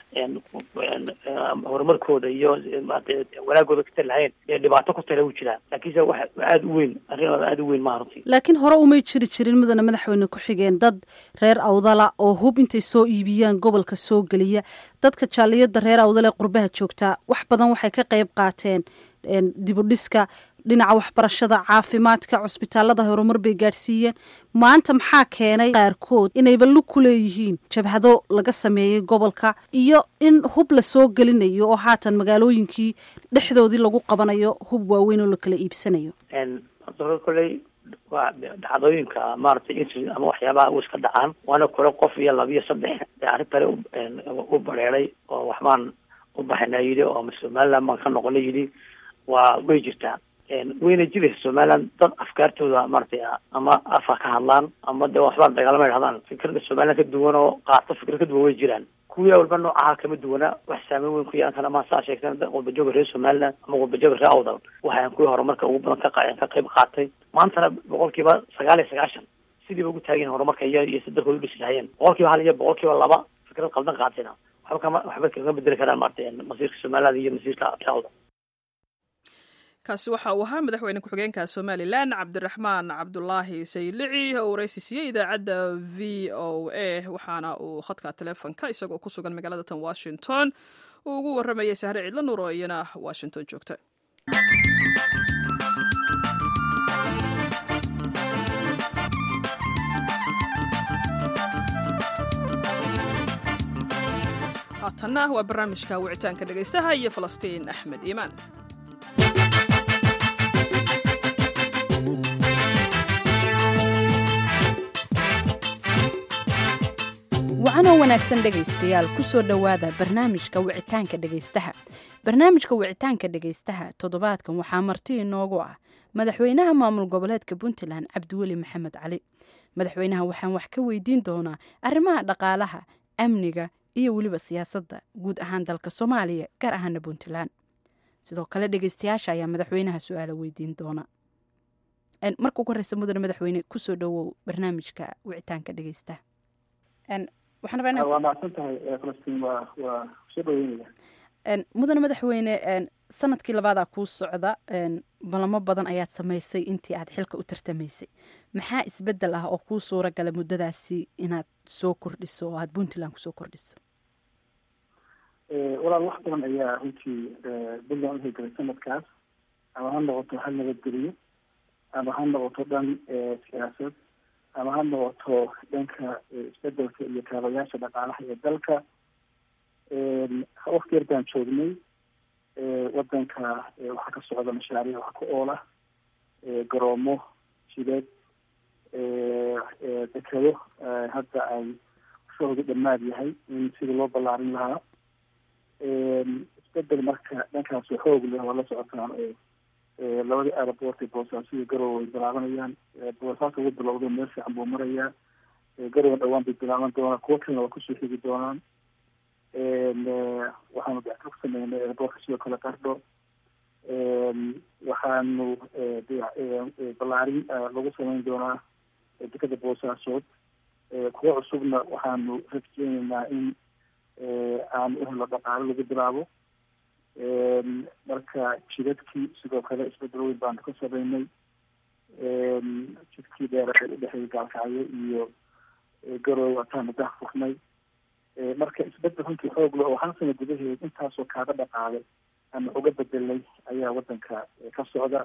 horumarkooda iyo wanaagooda ka tali lahayn ee dhibaato ku tala u jiraan laakiinse wax aada u weyn arrin aada u weyn maaha runtii laakiin hore umay jiri jirin mudana madaxweyne ku xigeen dad reer awdala oo hub intay soo iibiyaan gobolka soo geliya dadka jaaliyada reer awdala ee qurbaha joogtaa wax badan waxay ka qayb qaateen dibudhiska dhinaca waxbarashada caafimaadka cusbitaalada horumar bay gaadhsiiyeen maanta maxaa keenay qaarkood inayba lug ku leeyihiin jabhado laga sameeyey gobolka iyo in hub la soo gelinayo oo haatan magaalooyinkii dhexdoodii lagu qabanayo hub waaweyn oo la kala iibsanayo kolley waa dhacdooyinka maaragtay in ama waxyaabaha u iska dhacaan waana kule qof iyo laba iyo saddex dee arrin kale u bareeray oo waxbaan u baxayna yidhi oo somaliland baan ka noqona yidhi waa way jirtaa wayna jiraysa somaliland dad afkaartooda maaragtay ama afa ka hadlaan ama de waxbaan dagaalama idhahdaan fikrada somaliland ka duwan oo qaato fikra ka duwan way jiraan kuwii walba noocaha kama duwana wax saameyn weyn ku yeelan kara ma saa sheegteen walbajooga reer somaliland ama walbajooga reer awdal waxaan kuwii horumarka ugu badan ka ka qayb qaatay maantana boqolkiiba sagaal iyo sagaashan sidiiba ugu taageen horumarka iyo iyo si dalkooda udhisi lahayeen boqolkiiba hal iyo boqolkiiba laba fikrad qaldan qaatayna waxba kama waxba kaga bedeli karaan maaragtay masiirka somaliland iyo masiirka reer awdal kaasi waxa uu ahaa madaxweyne ku-xigeenka somalilan cabdiraxmaan cabdulaahi saylici oo waraysi siiyey idaacadda v o a waxaana uu khadka teleefonka isagoo ku sugan magaalada tan washington uu ugu waramayay sahre cidlo nuur oo iyana washington joogta haatanna waa barnaamijka wicitaanka dhegaystaha iyo falastiin axmed iimaan wacanoo wanaagsan dhegaystayaal kusoo dhowaada barnaamijka wicitaanka dhegaystaha barnaamijka wicitaanka dhegaystaha toddobaadkan waxaa marti inoogu ah madaxweynaha maamul goboleedka puntland cabdiweli maxamed cali madaxweynaha waxaan wax ka weydiin doonaa arrimaha dhaqaalaha amniga iyo weliba siyaasadda guud ahaan dalka soomaaliya gaar ahaana puntland sidoo kale dhegaystayaasha ayaa madaxweynaha su-aala weydiin doona marka ugu horeysa mudane madaxweyne kusoo dhowow barnaamijka wicitaanka dhegaystaha waa mahadsan tahay falastiin waa waa soo dhaweynaya mudane madaxweyne sanadkii labaadaa kuu socda balamo badan ayaad samaysay intii aad xilka u tartamaysay maxaa isbedel ah oo kuu suura gala muddadaasi inaad soo kordhiso oo aad puntland kusoo kordhiso walaal wax badan ayaa runtii puntland u hirgelay sanadkaas ama ha noqoto hal nabadgeliyo ama ha noqoto dhan siyaasad ama ha noqoto dhanka isbedelka iyo kaabayaasha dhaqaalaha ee dalka wakti yar baan joognay wadanka waxaa ka socda mashaariic wax ku oola garoomo jidad dekado hadda ay shahoodu dhammaad yahay in sidii loo ballaarin lahaa isbedel marka dhankaas xoog leh waa la socotaan labadii aeroport ee boosaaso iyo garowe way bilaabanayaan boosaaso ugu bilowday meel fiican buu marayaa garowe dhawaan bay bilaaban doonaan kuwo kalena waa kusoo xigi doonaan waxaanu dacto ku sameynay aeroportka sidoo kale qardho waxaanu ballaarin lagu sameyn doonaa dekada boosaasood kuwo cusubna waxaanu rajeyneynaa in aanu uhelo dhaqaalo lagu bilaabo marka jidadkii sidoo kale isbedel weyn baanu ka sameynay jidkii dheer ee udhexeeyay gaalkacyo iyo garowe wataanu dah furnay marka isbedel runtii xoog le oo hal sana gudaheed intaasoo kaaga dhaqaalay ama uga bedelay ayaa wadanka ka socda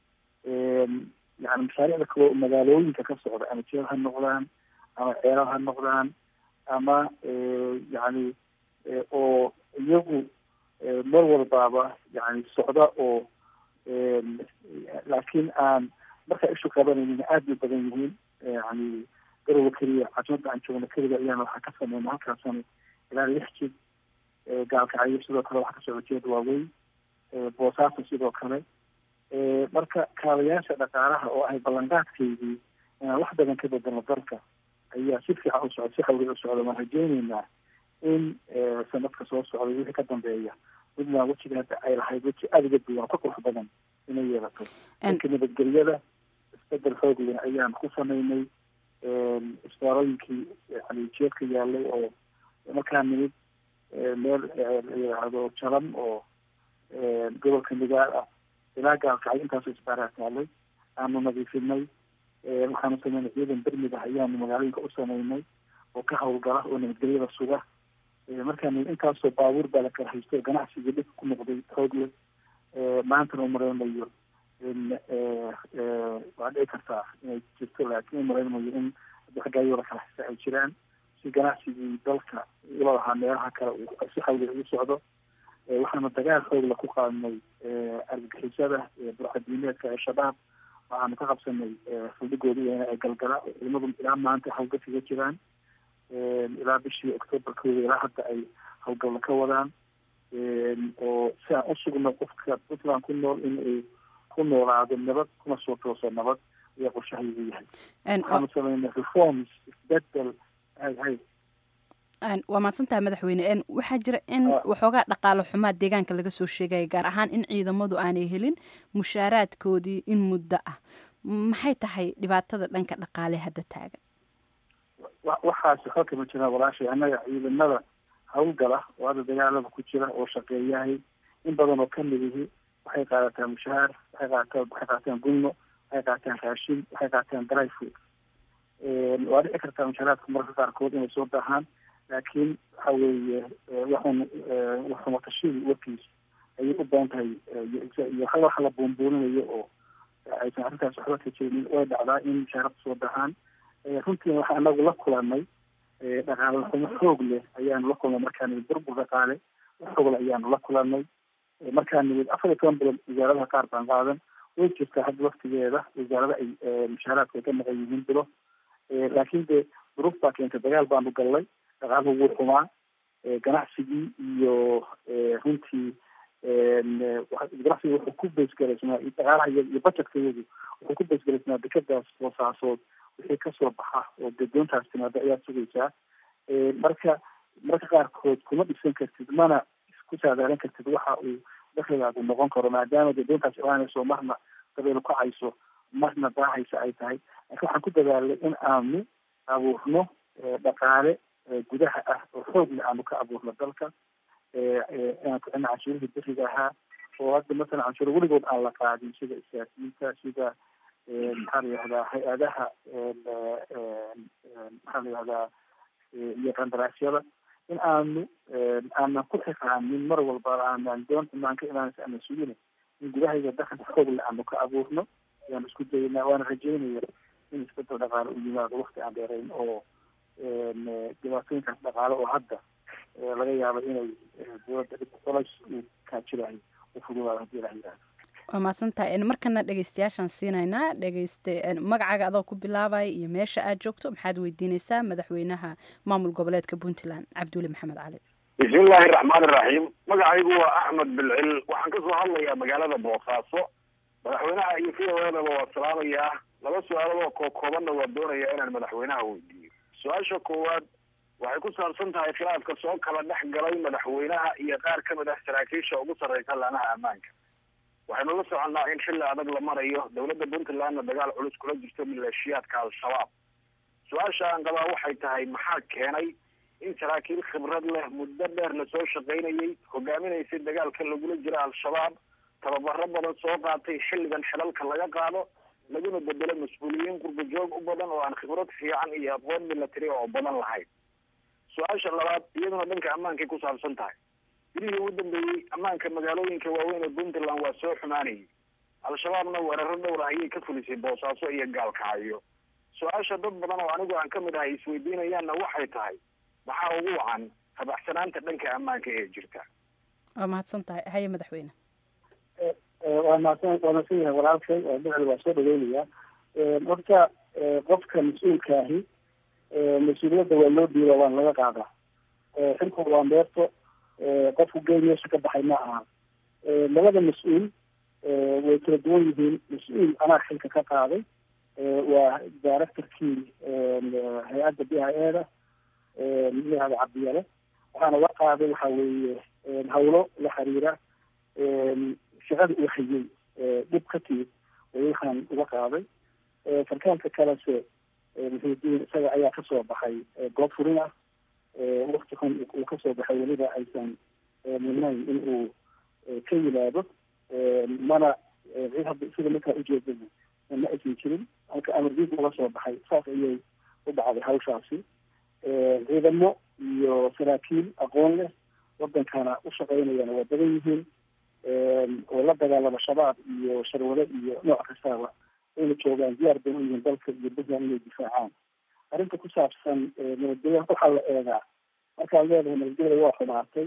yani mashaariicda kaloo magaalooyinka ka socda ama jeel ha noqdaan ama ceelal ha noqdaan ama yani oo iyagu mar walbaaba yani socda oo laakiin aan markaa ishu qabanaynin aada bay badan yihiin yani garowe keliya caasimada aan joogno keliga ayaana waxaa ka sameyna halkaasani ilaa lix jid gaalkacyo sidoo kale waxaa ka socda jeed waaweyn boosaaso sidoo kale marka kaabayaasha dhaqaalaha oo ahay ballanqaadkeydii inaan wax badan ka bedelno dalka ayaa si fiican u socda si xawli u socda waan rajeyneynaa in sanadka soo socda wixii ka dambeeya puntland wejiga hadda ay lahayd weji aada uga duwan ka qurux badan inay yeelato dhanka nabadgelyada isbedel xoog leh ayaan ku sameynay isbaarooyinkii yani jeedka yaalay oo markaa nimid meel la yidhaahdo jalam oo gobolka migaal ah ilaa gaalkacyo intaasoo isbaaraa taalay aanu nadiifinay waxaanu sameynay ciidan bermid ah ayaanu magaalooyinka u sameynay oo ka hawlgala oo nabadgelyada suga markaan intaasoo baabuur baa la kala haysto ganacsigii dhib ku noqday xoog leh maantana umareynayo waa dhici kartaa inay jirto laakiin umareynayo in xaggaayoo la kala haysta ay jiraan si ganacsigii dalka ula lahaa meelaha kale si xawliga ugu socdo waxaana dagaal xoogla ku qaadnay argagixisada burcadiimeedka ee shabaab waxaanu ka qabsanay faldhigoodi ee galgala oo ciidamadu ilaa maanta hawlgal kaga jiraan ilaa bishii octoobarkooda ilaa hadda ay hawlgalla ka wadaan oo si aan usugno qofka puntland ku nool in uu ku noolaado nabad kuna soo tooso nabad ayaa qorshahaygu yahay waxaanu sameynay reforms isbedel hay hay waa mahadsantahay madaxweyne waxaa jira in waxoogaa dhaqaalo xumaa deegaanka laga soo sheegaya gaar ahaan in ciidamadu aanay helin mushaaraadkoodii in muddo ah maxay tahay dhibaatada dhanka dhaqaale hadda taagan waxaas waxba kama jiraan walaashay annaga ciidamada hawlgala oo hadda dagaalada ku jira oo shaqeeyahay in badan oo kamid ihi waxay qaadataan mushahaar waxay qaadataan waxay qaataan gunno waxay qaataan raashin waxay qaataan dry food waa dhici kartaa mushaaraadka mararka qaarkood inay soo daahaan laakiin waxa weeye waxun waxumatashadii warkiis ayay u badan tahay iyo hal waxa la buunbuuninayo oo aysan arrintaas waxba ka jirin way dhacdaa in mushaarada soo dahaan runtiina waxaa anagu la kulanay dhaqaale xumo xoog leh ayaanu la kulnay markaan nimid burbur dhaqaale xoogle ayaanu la kulanay markaan nimid afar iyo toban bilood wasaaradaha qaar baan qaadan way jirtaa hadda waktigeeda wasaarada ay mushaaraadka ay ka maqan yihiin bilo laakiin dee duruuf baa keentay dagaal baanu gallay dhaqaaluhu wuu xumaa ganacsigii iyo runtii ganacsiga wuxuu ku baysgalaysnaa dhaqaalaha iyo budgetka iyadu wuxuu ku baysgalaysnaa dekadaas boosaasood wixii kasoo baxa oo gadoontaas timaada ayaad sugaysaa marka marka qaarkood kuma dhisan kartid mana isku saadaalin kartid waxa uu dakligaagu noqon karo maadaama gadoontaas imaanayso marna dabeelu kacayso marna daahaysa ay tahay laakiin waxaan ku dadaalay in aanu abuurno dhaqaale gudaha ah oo xoogna aanu ka abuurno dalka inaan ku celno canshuurihii beriga ahaa oo hadda masalan canshuur weligood aan la qaadin sida isgaasiinta sida maxaa la yihahdaa hay-adaha maxaa la yihahdaa iyo qandaraasyada in aanu aanan ku xiqaanin mar walba aanan doonta maanka inaansa aanan sugina in gudahayga dakhli xoogle aanu ka abuurno ayaan isku daynaa waana rajeynaya in isbedel dhaqaale u yimaado wakti aan dheerayn oo dhibaatooyinkaas dhaqaale oo hadda laga yaabo inay dowladda dhib culays uu kaajirayo u fududaado haddii ilaha yihahdo waa mahadsantahay markana dhegeystayaashaan siinaynaa dhegeyste magacaaga adoo ku bilaabaya iyo meesha aad joogto maxaad weydiineysaa madaxweynaha maamul goboleedka puntland cabduuli maxamed cali bismillahi raxmaan iraxiim magacaygu waa axmed bilcil waxaan kasoo hadlayaa magaalada boosaaso madaxweynaha iyo fiyaweedaba waa salaamayaa laba su-aalood oo kookoobanna waa doonayaa inaan madaxweynaha weydiiyo su-aasha koowaad waxay ku saabsan tahay khilaafka soo kala dhex galay madaxweynaha iyo qaar ka mid ah saraakiisha ugu sarreysa laanaha ammaanka waxaynu la soconnaa in xilli adag la marayo dowladda puntlandna dagaal culus kula jirto maleeshiyaadka al-shabaab su-aasha aan qabaa waxay tahay maxaa keenay in saraakiil khibrad leh muddo dheer lasoo shaqaynayay hogaaminaysay dagaalka lagula jira al-shabaab tababaro badan soo qaatay xilligan xilalka laga qaado laguna bedelo mas-uuliyiin qurbajoog u badan oo aan khibrad fiican iyo aqoon milatary oo badan lahayn su-aasha labaad iyaduna dhanka ammaankay ku saabsan tahay bilihii ugu dambeeyey ammaanka magaalooyinka waaweyn ee puntland waa soo xumaanayay al-shabaabna weeraro dhowr ah ayay ka fulisay boosaaso iyo gaalkacyo su-aasha dad badan oo anigu aan ka mid ahay isweydiinayaanna waxay tahay maxaa ugu wacan habaxsanaanta dhanka ammaanka ee jirta waa mahadsan tahay haye madaxweyne waa mahadsan waa mahadsan yahay walaalkay bicil waa soo dhaweynaya horta qofka mas-uulkaahi mas-uuliyadda waa loo dhiiba waana laga qaadaa xilkooda waa meerto qofku gey meesha ka baxay ma aha labada mas-uul way kala duwan yihiin mas-uul anaa xilka ka qaaday waa directorkii hay-adda b i e da layihahda cabdiyale waxaana la qaaday waxa weeye hawlo la xiriira shaqada uu hayay dhib ka timid way waxaan uga qaaday sarkaalka kalese muxiudiin isaga ayaa kasoo baxay goob furin ah wakti xun uu kasoo baxay weliba aysan mudnayn in uu ka yimaado mana cid hadda sida markaa ujeedada ma aysan jirin halka amardiid uga soo baxay saas ayay u dhacday hawshaasi ciidamo iyo saraakiil aqoon leh wadankana u shaqeynayana waa badan yihiin oo la dagaalama shabaab iyo sharwado iyo nooc kastaaba ayna joogaan diyaar bay u yihiin dalka iyo puntland inay difaacaan arrinta ku saabsan nabadgelya waxaa la eegaa markaad leedahay nabadgelyada waa xumaatay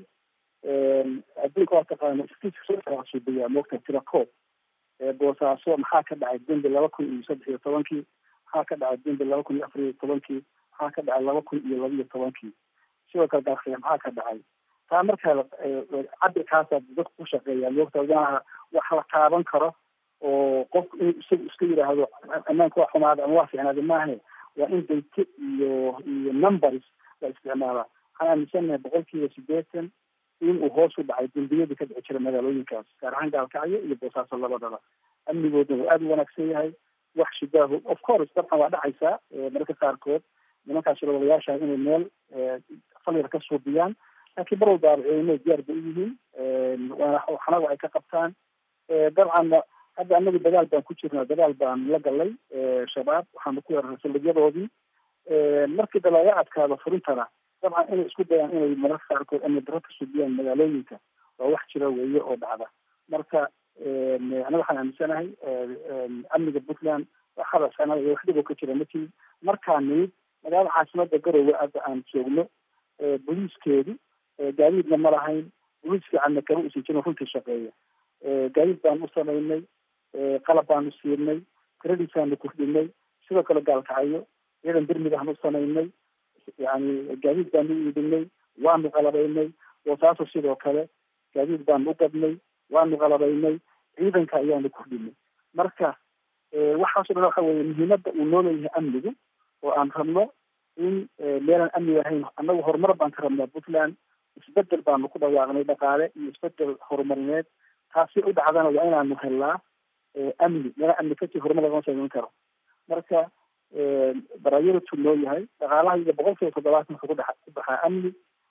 adduunka waa taqaana suubiyaa moogta tira koob boosaaso maxaa ka dhacay dembi laba kun iyo saddex iyo tobankii maxaa ka dhacay dembi laba kun iyo afar iyo tobankii maxaa ka dhacay laba kun iyo laba iyo tobankii sidoo kale daakhiya maxaa ka dhacay taa markaa cabirkaasaa dadku ku shaqeeyaa moogta maaha wax la taaban karo oo qofku inuu isagu iska yidhaahdo ammaanka waa xumaada ama waa fiicnaada maahe waa in dayte iyo iyo numbers la isticmaalaa waxaan aaminsanahay boqolkiiba sideetan in uu hoos u dhacay dembiyadii ka dhici jira magaalooyinkaas gaar ahaan gaalkacyo iyo boosaaso labadaba amnigoodna waa aada u wanaagsan yahay wax shidaahu of course dabcan waa dhacaysaa mararka qaarkood nimankaas shirwadayaasha inay meel falyar ka suubiyaan laakiin mar walbaaba ciidamada diyaar bay u yihiin waana waxnaga ay ka qabtaan dabcanna hadda anagu dagaal baan ku jirnaa dagaal baan la galay shabaab waxaanu ku weeraray saldhigyadoodii markii da laga adkaado furintana dabcan inay isku dayaan inay mararka qaarkood amni daro ka subiyaan magaalooyinka waa wax jira weeye oo dhacda marka anaga waxaan aaminsanahay amniga puntland waxada sanada iyo wax dhib oo ka jira matii markaa nimid magaalada caasimada garowe hadda aan joogno booliiskeedu gaadiidna ma lahayn booliis fiicanna kama usan jirin runtii shaqeeya gaadiid baanu u samaynay qalab baanu siinay tiradiisaanu kordhinay sidoo kale gaalkacyo ciidan birmidaanu u samaynay yani gaadiid baanu u iibinay waanu qalabaynay boosaaso sidoo kale gaadiid baanu u gadnay waanu qalabaynay ciidanka ayaanu kordhinay marka waxaaso dhan waxa weeye muhiimadda uu noo leeyahay amnigu oo aan rabno in meelaan amni ahayn annagu horumar baan ka rabnaa puntland isbedel baanu ku dhawaaqnay dhaqaale iyo isbedel horumarineed taasi u dhacdana waa inaanu helnaa amni meela amni kasii horumar lagama samayn karo marka barayaratu noo yahay dhaqaalaha iyo boqol kiiba toddobaatan wuxuu kudhe ku baxaa amni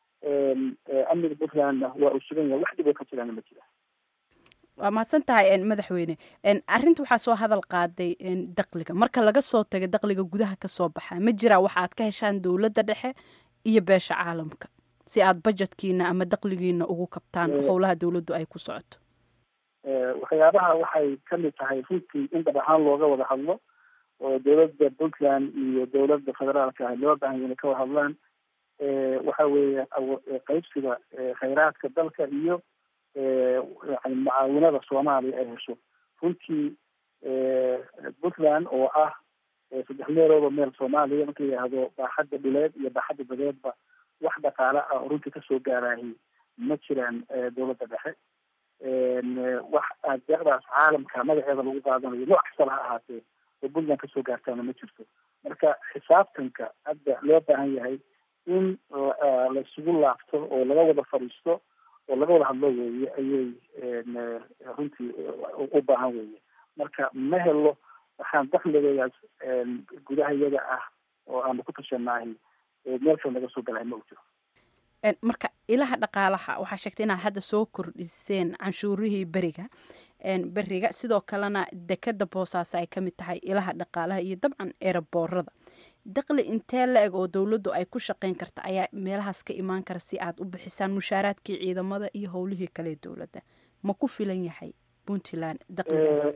amniga puntlandna waa uu sugan yahay wax dhib oo ka jiraana ma jira waa mahadsan tahay madaxweyne arrinta waxaa soo hadal qaaday dakliga marka laga soo taga dakliga gudaha kasoo baxa ma jiraa waxa aad ka heshaan dowladda dhexe iyo beesha caalamka si aad bajetkiina ama dakligiina ugu kabtaan howlaha dowladdu ay ku socoto waxyaabaha waxay kamid tahay runtii in dhab ahaan looga wada hadlo oo dowladda puntland iyo dowladda federaalka ah loo baahan inay ka wada hadlaan waxa weeye qaybsiga khayraadka dalka iyo yani mucaawinada soomaaliya ay hesho runtii puntland oo ah saddex meelooba meel soomaaliya marka yidhaahdo baaxadda dhuleed iyo baaxadda badeedba wax dhaqaale ah oo runtii kasoo gaaraahi ma jiraan dowladda dhexe wax deeqdaas caalamka magaceeda lagu qaadanayo nooc kastaba ha ahaatee oo puntland kasoo gaartaana ma jirto marka xisaabtanka hadda loo baahan yahay in laisugu laabto oo laga wada fadhiisto oo laga wada hadlo weeye ayay runtii u baahan weeye marka ma helo waxaan dakligeedaas gudaha iyaga ah oo aanu ku tashanaahi meel kale laga soo galahay ma u jiro marka ilaha dhaqaalaha waxaa sheegtay inaad hadda soo kordhiseen canshuurihii beriga beriga sidoo kalena dekada boosaaso ay kamid tahay ilaha dhaqaalaha iyo dabcan eeraboorada daqli intee la eg oo dowladdu ay ku shaqeyn karta ayaa meelahaas ka imaan kara si aad u bixisaan mushaaraadkii ciidamada iyo howlihii kale dowladda ma ku filan yahay puntland daqligaas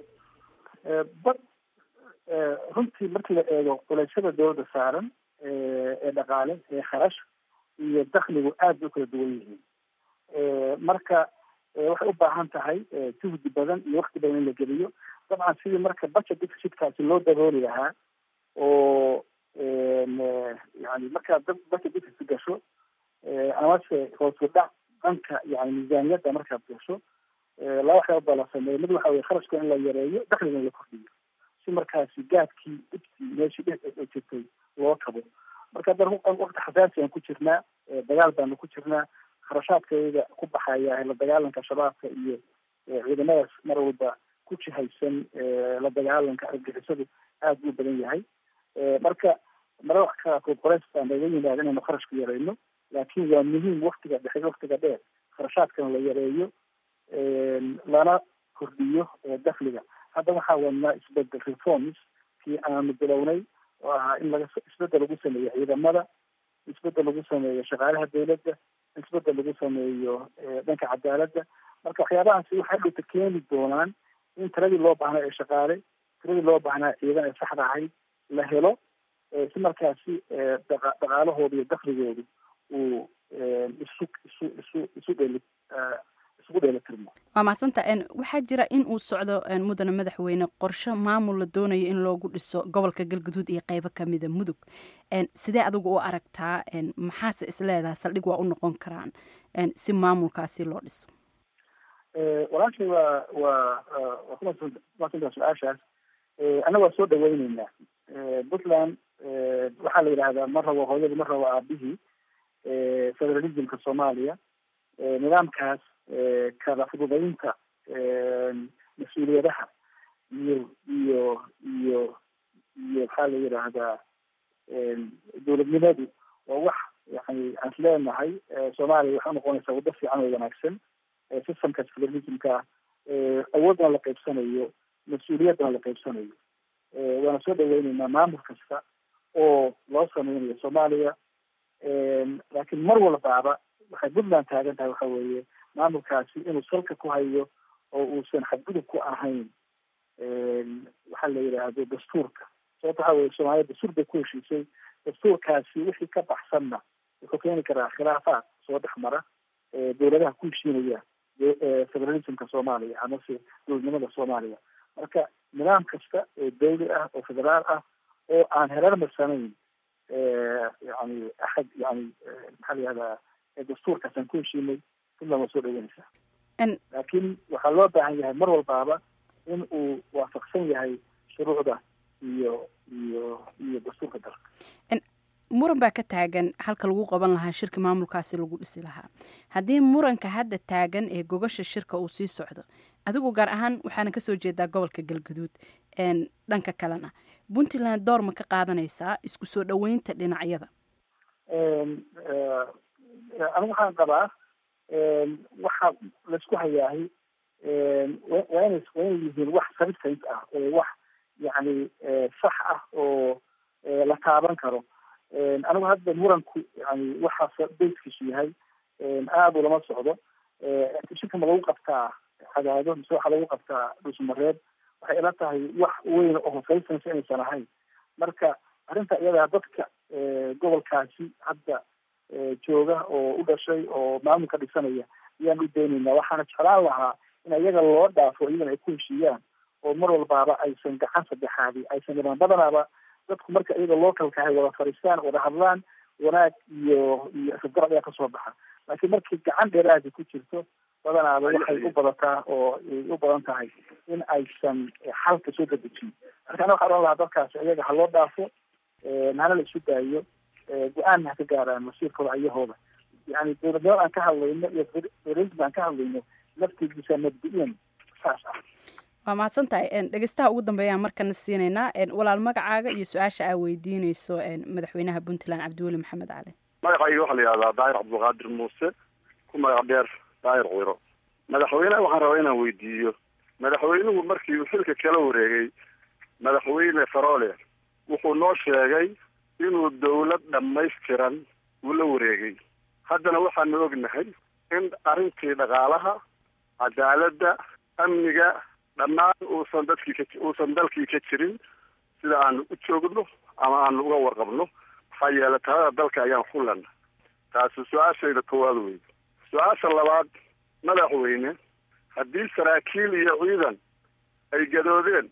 runtii markii la eego culeysyada dowladda saaran ee dhaqaale ee kharash iyo dakligu aad bay u kala duwan yihiin marka waxay u baahan tahay juhdi badan iyo wakti badan in la geliyo dabcan sidii marka budget deficitkaasi loo dabooli lahaa oo yani markaad budget deficit gasho amase hoosu dhac dhanka yani miisaaniyadda markaad gasho laba waxyaaba baa la sameeya mid waxa weye kharashka in la yareeyo dakliga in la kordhiyo si markaasi gaadkii dhibkii meeshii dhe jirtay loo kabo marka haddana wakti xasaasi aan ku jirnaa dagaal baanu ku jirnaa kharashaadkayga ku baxaya la dagaalanka shabaabka iyo ciidamadaas mar walba ku jihaysan la dagaalanka argixisadu aad buu badan yahay marka marada qaarkood qoreys baa naga yimaada inaynu kharashku yarayno laakiin waa muhiim waktiga dhexe waktiga dheer kharashaadkana la yareeyo lana kordhiyo dakhliga hadda waxaa wadnaa isbedel reforms kii aanu bilownay oo ahaa in laga isbedel lagu sameeyo ciidamada isbedel lagu sameeyo shaqaalaha dawladda isbedel lagu sameeyo dhanka cadaaladda marka waxyaabahaasi waxay dhowta keeni doonaan in tiradii loo baahnaa ee shaqaale tiradii loo baahnaa ciidan ee saxda ahayd la helo si markaasi dhaqaalahooda iyo dakhligoodu uu isu isu isu isu dheli isugu dheelitirmo waa mahadsanta waxaa jira in uu socdo mudane madaxweyne qorshe maamul la doonayo in loogu dhiso gobolka galguduud iyo qeybo kamida mudug sidee adigu u aragtaa maxaase isleedaha saldhig waa u noqon karaan si maamulkaasi loo dhiso walaashay waa waa waa kumaadsantaa su-aashaas annaga waa soo dhaweyneynaa puntland waxaa la yidhaahdaa ma rabo hooyadii ma rabo aabihii federalismka soomaaliya nidaamkaas kala fududaynta mas-uuliyadaha iyo iyo iyo iyo maxaa la yidhaahdaa dowladnimadu waa wax yani aan is leenahay soomaaliya waxay unoqonaysaa waddo fiican oo wanaagsan systemkaas federalismka awoodna la qaybsanayo mas-uuliyaddana la qaybsanayo waana soo dhaweyneynaa maamul kasta oo loo sameynayo soomaaliya laakiin mar walbaaba waxay puntland taagan tahay waxa weeye maamulkaasi inuu salka ku hayo oo uusan xadgudub ku ahayn waxaa la yidhaahdo dastuurka sababta waxa weye soomaaliya dastuur bay ku heshiisay dastuurkaasi wixii ka baxsanna wuxuu keeni karaa khilaafaad soo dhex mara dowladaha ku heshiinaya federalismka soomaaliya amase dowladnimada soomaaliya marka nidaam kasta oo dawli ah oo federaal ah oo aan herarmarsanayn yani axad yani maxaa la yihahdaa dastuurkaas aan ku heshiinay puntland waa soo dhaweynaysaa laakiin waxaa loo baahan yahay mar walbaaba in uu waafaqsan yahay shuruucda iyo iyo iyo dastuurka dalka muran baa ka taagan halka lagu qaban lahaa shirka maamulkaasi lagu dhisi lahaa haddii muranka hadda taagan ee gogasha shirka uu sii socdo adigu gaar ahaan waxaana kasoo jeedaa gobolka galguduud dhanka kalena puntland door ma ka qaadanaysaa isku soo dhaweynta dhinacyada anigu waxaan qabaa waxa laisku hayaahay waa ina waa inay yihiin wax substance ah oo wax yani sax ah oo la taaban karo anigu hadda muranku yani waxaas bayskiisu yahay aada ulama socdo shirka ma lagu qabtaa cadaado mise waxaa lagu qabtaa dhusmareed waxay ila tahay wax weyn oo hosaysansa inaysan ahayn marka arrinta iyadaa dadka gobolkaasi hadda jooga oo u dhashay oo maamulka dhisanaya ayaan u daynaynaa waxaana jeclaan lahaa in iyaga loo dhaafo iyagana ay ku heshiiyaan oo mar walbaaba aysan gacan saddexaadi aysan dhimaan badanaaba dadku marka iyaga localka ahay wada fadhiistaan wada hadlaan wanaag iyo iyo isgarab ayaa kasoo baxa laakiin markii gacan dheeraadi ku jirto badanaaba waxay u badataa oo ay u badan tahay in aysan xalka soo dadejin marka ana waxaa ohan lahaa dadkaasi iyaga ha loo dhaafo hana la isu daayo go-aanna ha ka gaaraan masiirkooda ayahooda yani dowladnimada aan ka hadlayno iyo federalism aan ka hadlayno laftigiisa mabdi-iyan saas ah waa mahadsan tahay dhegeystaha ugu dambeeyaan markana siinaynaa walaal magacaaga iyo su-aasha aa weydiineyso madaxweynaha puntland cabdiweli maxamed cali magacayga waxaa la yihahdaa daahir cabdulqaadir muuse ku magac dheer daahir ciro madaxweyneha waxaan rabaa inaan weydiiyo madaxweynuhu markii uu xilka kala wareegay madaxweyne farole wuxuu noo sheegay inuu dawlad dhammaystiran uu la wareegay haddana waxaanu ognahay in arrintii dhaqaalaha cadaaladda amniga dhammaan uusan dadkii ka uusan dalkii ka jirin sida aanu u joogno ama aanu uga warqabno maxaa yeelay talada dalka ayaan xullana taasi su-aashayda koowaad wey su-aasha labaad madaxweyne haddii saraakiil iyo ciidan ay gadoodeen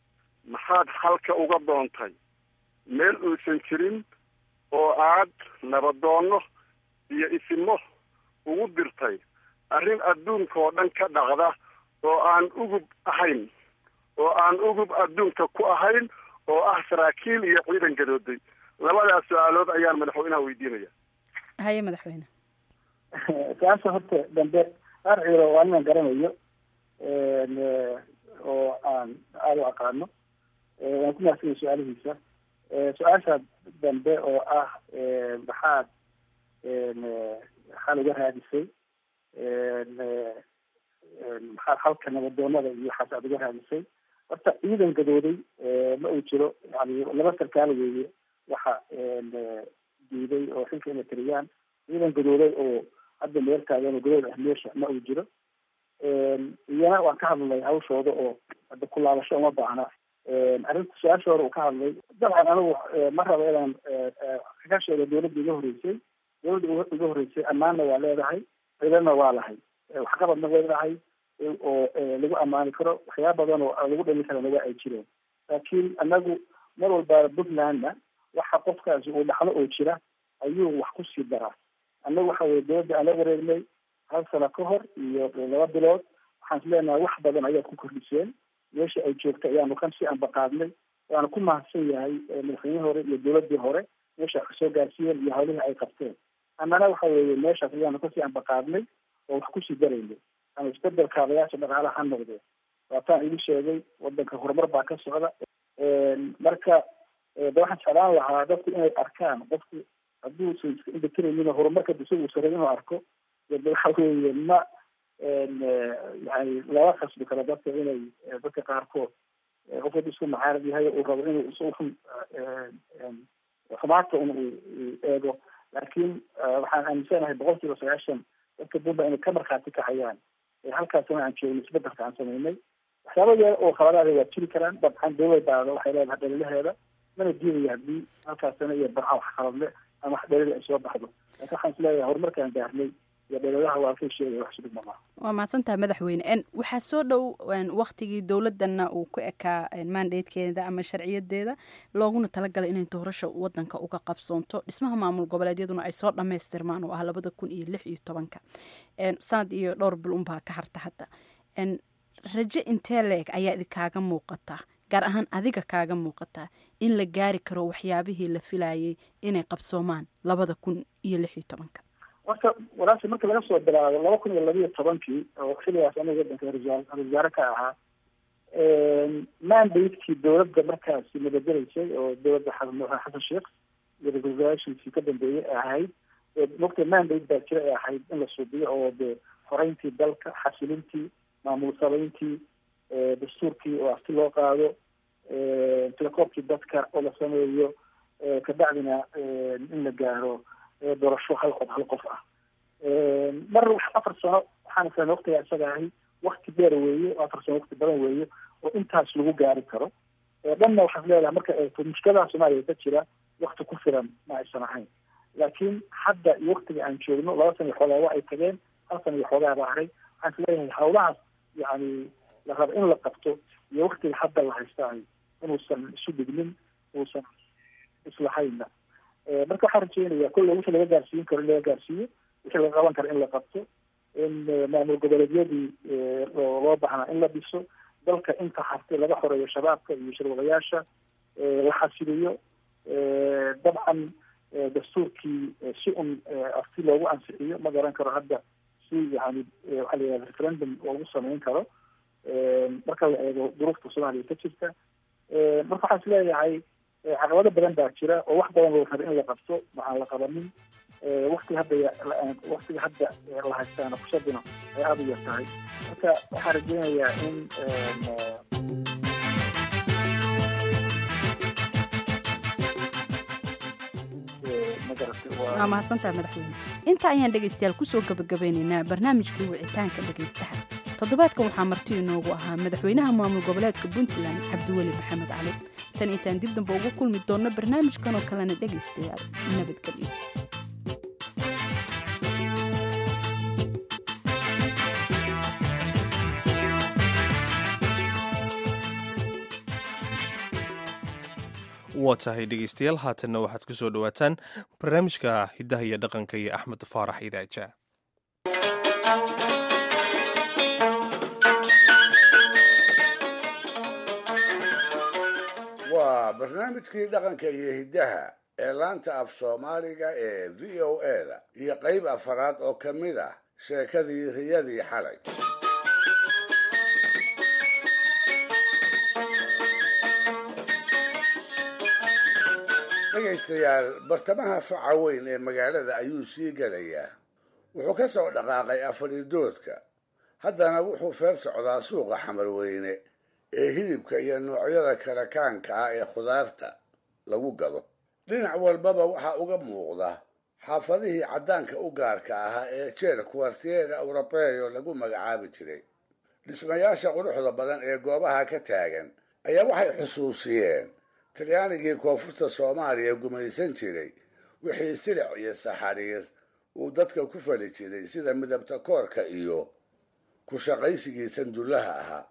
maxaad halka uga doontay meel uusan jirin oo aad nabadoonno iyo isimo ugu dirtay arrin adduunka oo dhan ka dhacda oo aan ugub ahayn oo aan ugub adduunka ku ahayn oo ah saraakiil iyo ciidan gadooday labadaas su-aalood ayaan madaxweynaha weydiinaya haye madaxweyne su-aasha horta dambe arciro waa inaan garanayo oo aan aada u aqaano waan ku mahadsanaya su-aalihiisa su-aasha dambe oo ah maxaad xal uga raadisay maxaa xalka nabadoonada iyo waxaas aad uga raadisay horta ciidan gadooday ma uu jiro yani laba sarkaal weeye waxa diiday oo xilka inay tiriyaan ciidan gadooday oo hadda meel taagan oo gadood ah meesha ma uu jiro iyana waan ka hadlay hawshooda oo hadda ku laabasho uma baahna arrinta su-aasha hore uu ka hadlay dabcan anigu ma rabo inaan ka sheego dawladda iga horeysay dawladda iga horeysay ammaanna waa leedahay cilana waa lahay waxqabadna way lahay oo lagu ammaani karo waxyaaba badan oo lagu dhali karana waa ay jireen laakiin anagu mar walba puntlandna waxa qofkaasi uu dhaxlo oo jira ayuu wax kusii daraa annagu waxa weye dawladda aan la wareegnay hal sano ka hor iyo laba bilood waxaan is leenahay wax badan ayaad ku kordhiseen meesha ay joogta ayaanu kan sii ambaqaadnay waana ku mahadsan yahay madaxweynihii hore iyo dawladdii hore meesha wax kasoo gaarsiiyeen iyo hawlihii ay qabteen annana waxa weeye meeshaas ayaanu kasii ambaqaadnay oo wax kusii daraynay ama isbedel kaabayaasha dhaqaalaha ha noqdee waataan idin sheegay wadanka horumar baa ka socda marka de waxaan jeclaan lahaa dadku inay arkaan qofku hadduusan iska indhatiraynin horumarka isaga uusan rabin inuu arko de waxa weeye ma yani lama khasbi karo dadka inay dadka qaarkood qof wad isku macaarad yahay uu rabo inuu is xumaadka un uu eego laakiin waxaan aaminsanahay boqol kiiba sagaashan dadka puntland inay ka markhaati kacayaan halkaasna aan joogno isbedelka aan samaynay waxyaaba yar oo khaladaada waa jiri karaan dabcan dawladaada waxay leedahay dhalilaheeda mana diidaya haddii halkaasna iyo barca wax khaladle ama wax dhalila ay soo baxdo laakiin waxaan isleeyahay horumarkaan gaarnay iyo dhalalaha waa kay sheegaya wax sudhig maaha waa mahadsantaha madaxweyne n waxaa soo dhow waktigii dowladana uu ku ekaa mandatekeeda ama sharciyadeeda looguna talagalay inay doorasha wadanka uga qabsoonto dhismaha maamul goboleedyaduna ay soo dhamaystirmaan oo ah labada kun iyo lix iyo tobanka sanad iyo dhowr bil unbaa ka harta hadda rajo intee leeg ayaa idinkaaga muuqata gaar ahaan adiga kaaga muuqata in la gaari karo waxyaabihii la filayay inay qabsoomaan labada kun iyo lix iyo tobanka horta walaasha marka laga soo bilaabo laba kun iyo labiiyo tobankii oo xiligaas aniga wadanka ra-isul wasaare ka ahaa mandatekii dowladda markaasi nabadgelaysay oo dowladda xasan sheekh iyo ra-isul wasaaraashiisii ka dambeeyey ay ahayd mogta mandate baa jira ay ahayd in la suubiyo oo de xoreyntii dalka xasilintii maamul sabeyntii dastuurkii oo afti loo qaado telekoobkii dadka oo la sameeyo kabacdina in la gaaro doorasho hal qof hal qof ah mar afar sano waxaan islan waqtiga isaga ahi wakti dheer weeye afar sano wakti badan weeye oo intaas lagu gaari karo dhanna waxaad leedahay marka eegto mushkiladaha soomaaliya ka jira wakti ku filan ma aysan ahayn laakiin hadda iyo waktiga aan joogno laba sana iyo xoogaa waa ay tageen hal sana iyo xoogaa baa haray waxaan is leeyahay hawlahaas yani la rabo in la qabto iyo waktiga hadda la haystaay inuusan isu dhignin uusan islahayna marka waxaan rajeynaya kolle wixii laga gaarsiin karo in laga gaarsiiyo wixii laga qaban karo in la qabto in maamul goboleedyadii loo baahnaa in la dhiso dalka inta hartay laga xoreeyo shabaabka iyo shirwadayaasha la xasiliyo dabcan dastuurkii si un afti loogu ansixiyo ma garan karo hadda si yani waxaa la yihahda referendum loogu samayn karo marka la eego duruufta soomaaliya ka jirta marka waxaan is leeyahay caqabado badan baa jira oo wax badan loo raba in la qabto waxaan la qabanin wakti hadda waktiga hadda la haystaana fursaduna ay aada u yar tahay marka waxaan rajeynayaa in waa mahadsantaha madaxweyne inta ayaan dhegaystayaal kusoo gabagabeynaynaa barnaamijkii wicitaanka dhegaystaha toddobaadkan waxaa marti inoogu ahaa madaxweynaha maamul goboleedka puntland cabdiweli maxamed cali tan intaan dib damba ugu kulmi doonno barnaamijkan oo kalena dhegaystayaal nabadgelyo waa tahay dhegeystayaal haatanna waxaad ku soo dhowaataan barnaamijka hiddaha iyo dhaqanka iyo axmed faarax idaaja waa barnaamijkii dhaqanka iyo hiddaha ee laanta af soomaaliga ee v o eda iyo qayb afaraad oo ka mid ah sheekadii riyadii xalay dhegaystayaal bartamaha faca weyn ee magaalada ayuu sii gelayaa wuxuu ka soo dhaqaaqay afaridoodka haddana wuxuu feer socdaa suuqa xamarweyne ee hilibka iyo noocyada karakaanka ah ee khudaarta lagu gado dhinac walbaba waxaa uga muuqda xaafadihii caddaanka u gaarka ahaa ee jeer kuwartiyeeda eurobeyo lagu magacaabi jiray dhismayaasha quruxda badan ee goobaha ka taagan ayaa waxay xusuusiyeen talyaanigii koonfurta soomaaliya gumaysan jiray wixii silic iyo saxariir uu dadka ku fali jiray sida midabta koorka iyo ku shaqaysigii sandullaha ahaa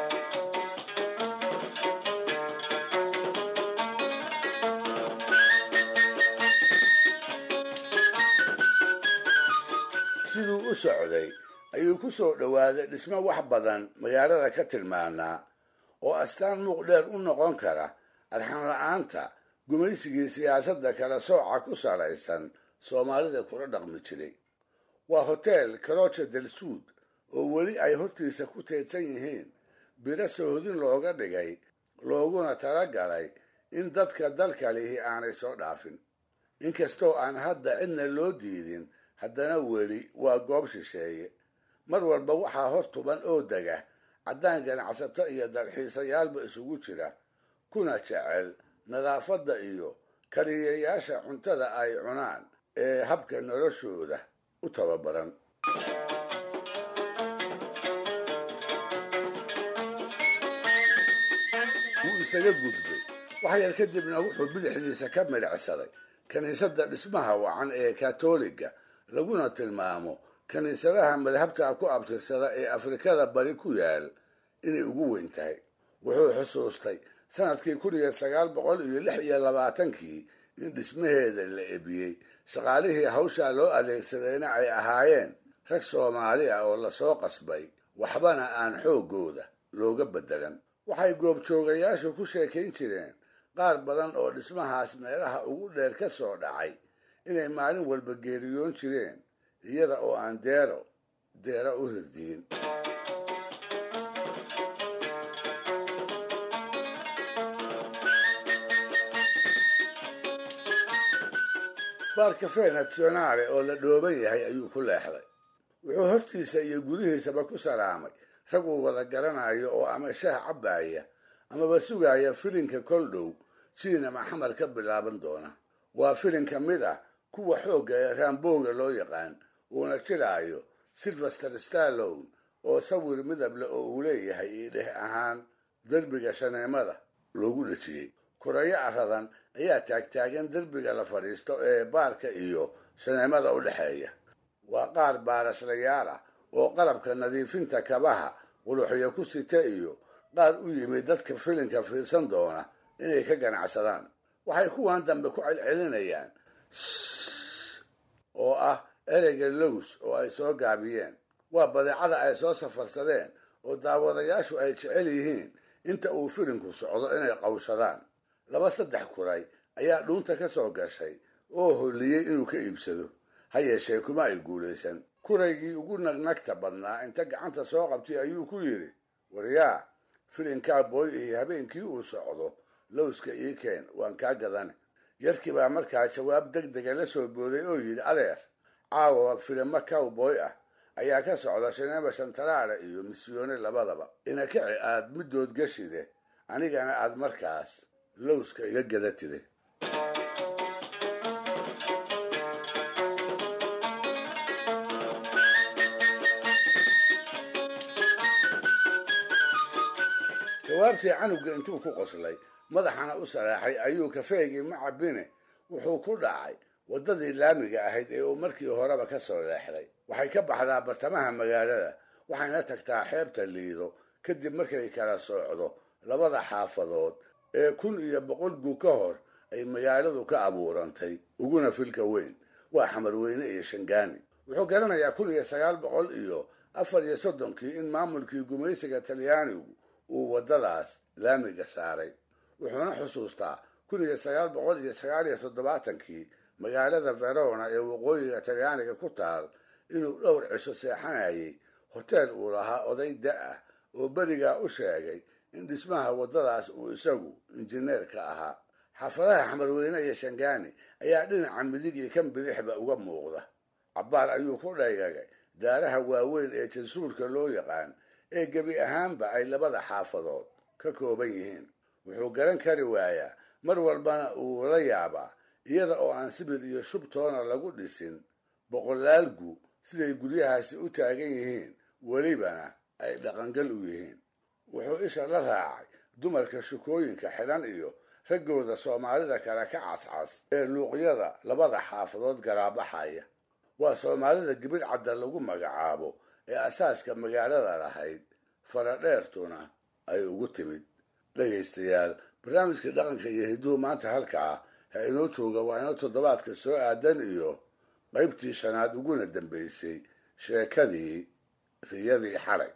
siduu u socday ayuu ku soo dhowaaday dhismo wax badan magaalada ka tilmaanaa oo astaan muuq dheer u noqon kara arxan la-aanta gumaysigii siyaasadda kala sooca ku salaysan soomaalida kula dhaqmi jiray waa hotel karoja del suud oo weli ay hortiisa ku teedsan yihiin biro sohodin looga dhigay looguna talagalay in dadka dalka lihi aanay soo dhaafin inkastoo aan hadda cidna loo diidin haddana weli waa goob shisheeye mar walba waxaa hor tuban oo dega caddaan ganacsato iyo dalxiisayaalba isugu jira kuna jecel nadaafadda iyo kariyayaasha cuntada ay cunaan ee habka noloshooda u tababaran wuu isaga gudbay wax yar kadibna wuxuu bidixdiisa ka midhacsaday kiniisadda dhismaha wacan ee katoliga laguna tilmaamo kiniisadaha madhabta ku abtirsada ee afrikada bari ku yaal inay ugu weyn tahay wuxuu xusuustay sanadkii kun iyo sagaal boqol iyo lix iyo labaatankii in dhismaheeda la ebiyey shaqaalihii hawshaa loo adeegsadayna ay ahaayeen rag soomaali ah oo lasoo qasbay waxbana aan xooggooda looga beddelan waxay goobjoogayaashu ku sheekayn jireen qaar badan oo dhismahaas meelaha ugu dheer ka soo dhacay inay maalin walba geeriyoon jireen iyada oo aan deero deero u hirdiyin baar cafe nationale oo la dhooban yahay ayuu ku leexday wuxuu hortiisa iyo gudihiisaba ku salaamay rag uu wada garanayo oo ama shaah cabbaaya amaba sugaaya filinka kol dhow jiin ama xamar ka bilaaban doona waa filin ka mid ah kuwa xoogga ee raambooga loo yaqaan uuna jiraayo silvester starlone oo sawir midab leh oo uu leeyahay io dheh ahaan derbiga shaneemada loogu dhejiyey kurayo aradan ayaa taagtaagan derbiga la fadhiisto ee baarka iyo shaneemada u dhexeeya waa qaar baaraslayaal ah oo qalabka nadiifinta kabaha quluxyo ku sita iyo qaar u yimid dadka filinka fiirsan doona inay ka ganacsadaan waxay kuwan dambe ku celcelinayaan oo ah ereyga lows oo ay soo gaabiyeen waa badeecada ay soo safarsadeen oo daawadayaashu ay jecel yihiin inta uu filinku socdo inay qawshadaan laba saddex kuray ayaa dhuunta ka soo gashay oo holliyey inuu ka iibsado ha yeeshee kuma ay guulaysan kuraygii ugu nagnagta badnaa inta gacanta soo qabtay ayuu ku yidhi waryaa filinkaa booy iyo habeenkii uu socdo lowska ii keen waan kaa gadane yarkii baa markaa jawaab deg dega la soo booday oo yidhi adeer caawa filimo cowboy ah ayaa ka socda shineema shantaraare iyo misyoone labadaba ina kici aad middood gashide anigana aad markaas lowska iga gadatide jawaabtii canugga intuu ku qoslay madaxana u saraaxay ayuu kafeegii macabine wuxuu ku dhacay waddadii laamiga ahayd ee uu markii horeba ka soo leexday waxay ka baxdaa bartamaha magaalada waxayna tagtaa xeebta liido kadib markay kala soocdo labada xaafadood ee kun iyo boqol gu ka hor ay magaaladu ka abuurantay uguna filka weyn waa xamarweyne iyo shangaani wuxuu garanayaa kun iyo sagaal boqol iyo afar iyo soddonkii in maamulkii gumaysiga talyaanigu uu waddadaas laamiga saaray wuxuuna xusuustaa kun iyo sagaal boqol iyo sagaal iyo toddobaatankii magaalada verona ee waqooyiga talyaaniga ku taal inuu dhowr cisho seexanayay hoteel uu lahaa oday da-ah oo berigaa u sheegay in dhismaha waddadaas uu isagu injineerka ahaa xaafadaha xamarweyne iyo shangaani ayaa dhinaca midig iyo kan bidixba uga muuqda cabbaar ayuu ku dhaygagay daaraha waaweyn ee jansuurka loo yaqaan ee gebi ahaanba ay labada xaafadood ka kooban yihiin wuxuu garan kari waayaa mar walbana uu la yaabaa iyada oo aan sibir iyo shubtoona lagu dhisin boqolaal gu siday guryahaasi u taagan yihiin welibana ay dhaqangal u yihiin wuxuu isha la raacay dumarka shukooyinka xidhan iyo raggooda soomaalida kale ka cascas ee luuqyada labada xaafadood garaabaxaya waa soomaalida gibir cadda lagu magacaabo ee asaaska magaalada lahayd faradheertuna ay ugu timid dhegaystayaal barnaamijka dhaqanka iyo hidduhu maanta halkaa ha inoo jooga waa inoo toddobaadka soo aadan iyo qaybtii shanaad uguna dambaysay sheekadii riyadii xalay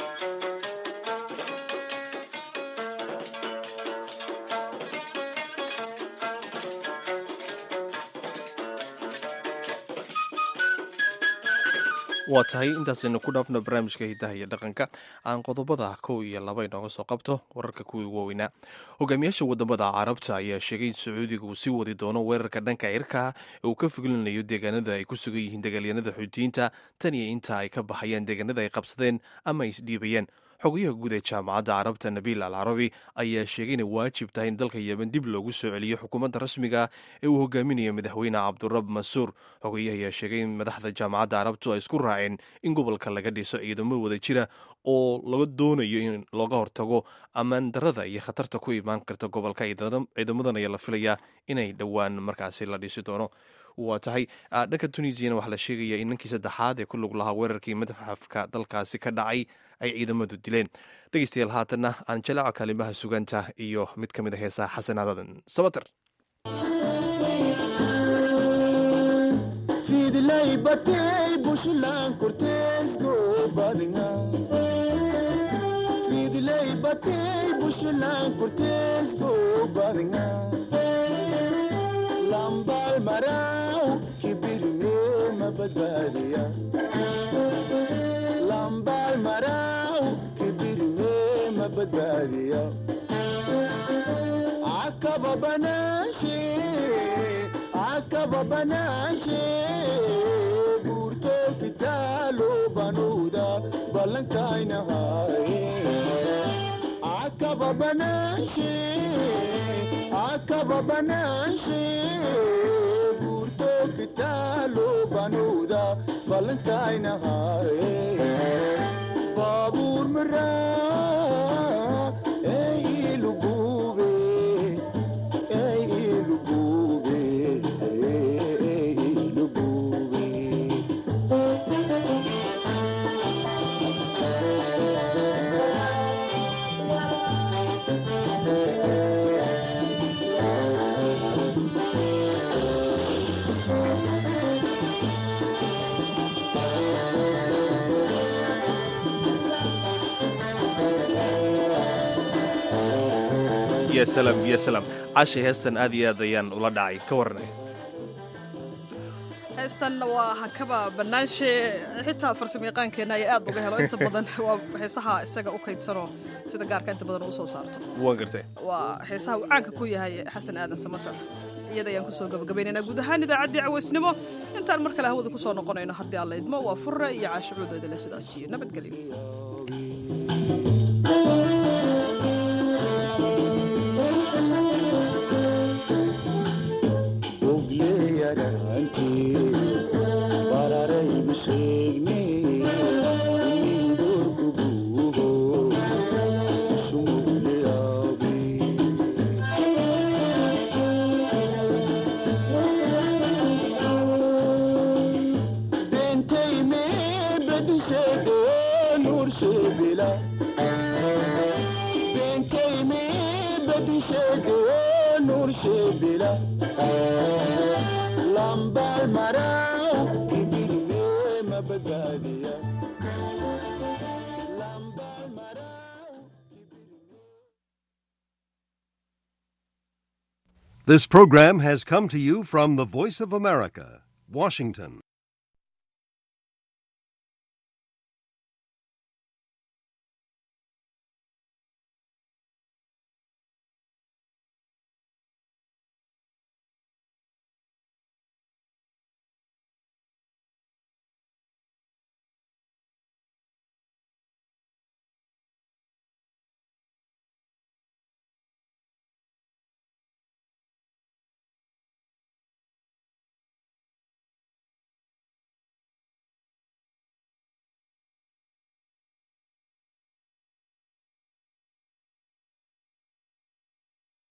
waa tahay intaasaynu ku dhaafno barnaamijka hidaha iyo dhaqanka aan qodobada kow iyo laba inooga soo qabto wararka kuwii waaweynaa hogaamiyaasha wadamada carabta ayaa sheegay in sacuudiga uu sii wadi doono weerarka dhanka cirkaha ee uu ka fogilinayo deegaanada ay ku sugan yihiin dagaalyanada xuutiyiinta tan iyo inta ay ka baxayaan deegaanada ay qabsadeen ama ay isdhiibayeen xogayaha guud ee jaamacadda carabta nabiil al carabi ayaa sheegay inay waajib tahay in dalka yemen dib loogu soo celiyo xukuumadda rasmiga ee uu hogaaminayo madaxweyne cabdurab mansuur xogayaha ayaa sheegay in madaxda jaamacadda carabtu ay isku raaceen in gobolka laga dhiso ciidamo wada jira oo laga doonayo in looga hortago ammaan darada iyo khatarta ku imaan karta gobolka ciidamadan ayaa la filayaa inay dhowaan markaasi la dhisi doono waa tahay dhanka tunisiana waxaa la sheegaya in ninkii saddexaad ee ku lug lahaa weerarkii madxafka dalkaasi ka dhacay ay ciidamadu dileen dhegeystayaal haatanna aan jalaca kaalimaha suganta iyo mid ka mid a heesaha xasanaadadan sabater lambal maraw kibirme mabadbaadiya lambal maraw kibirme mabadbaadiya akaba banashe akaba banashe burto kitalo banuda balankainahaye akaba banashe akaba banashe burto kitalo banuda balankainahaye babur mara ey lubube ey lubube ey lubube ya salaam ya salaam cashi heestan aad iyo aad ayaan ula dhacay ka warnay heestan waa hakaba banaanshe xitaa farsamo yaqaankeenna ay aad uga helo inta badan waa heesaha isaga u kaydsanoo sida gaarka inta badan uu soo saarto waan gartay waa heesaha uu caanka ku yahay xasan aadan samatar iyada ayaan kusoo gabagabaynaynaa guud ahaan idaacaddii caweysnimo intaan mar kale hawada kusoo noqonayno haddii alla idmo waa furre iyo caashicuudoodale sidaas iyo nabadgelyo lambal maraw kibirme mabadbaadiya This program has come to you from the Voice of America, Washington.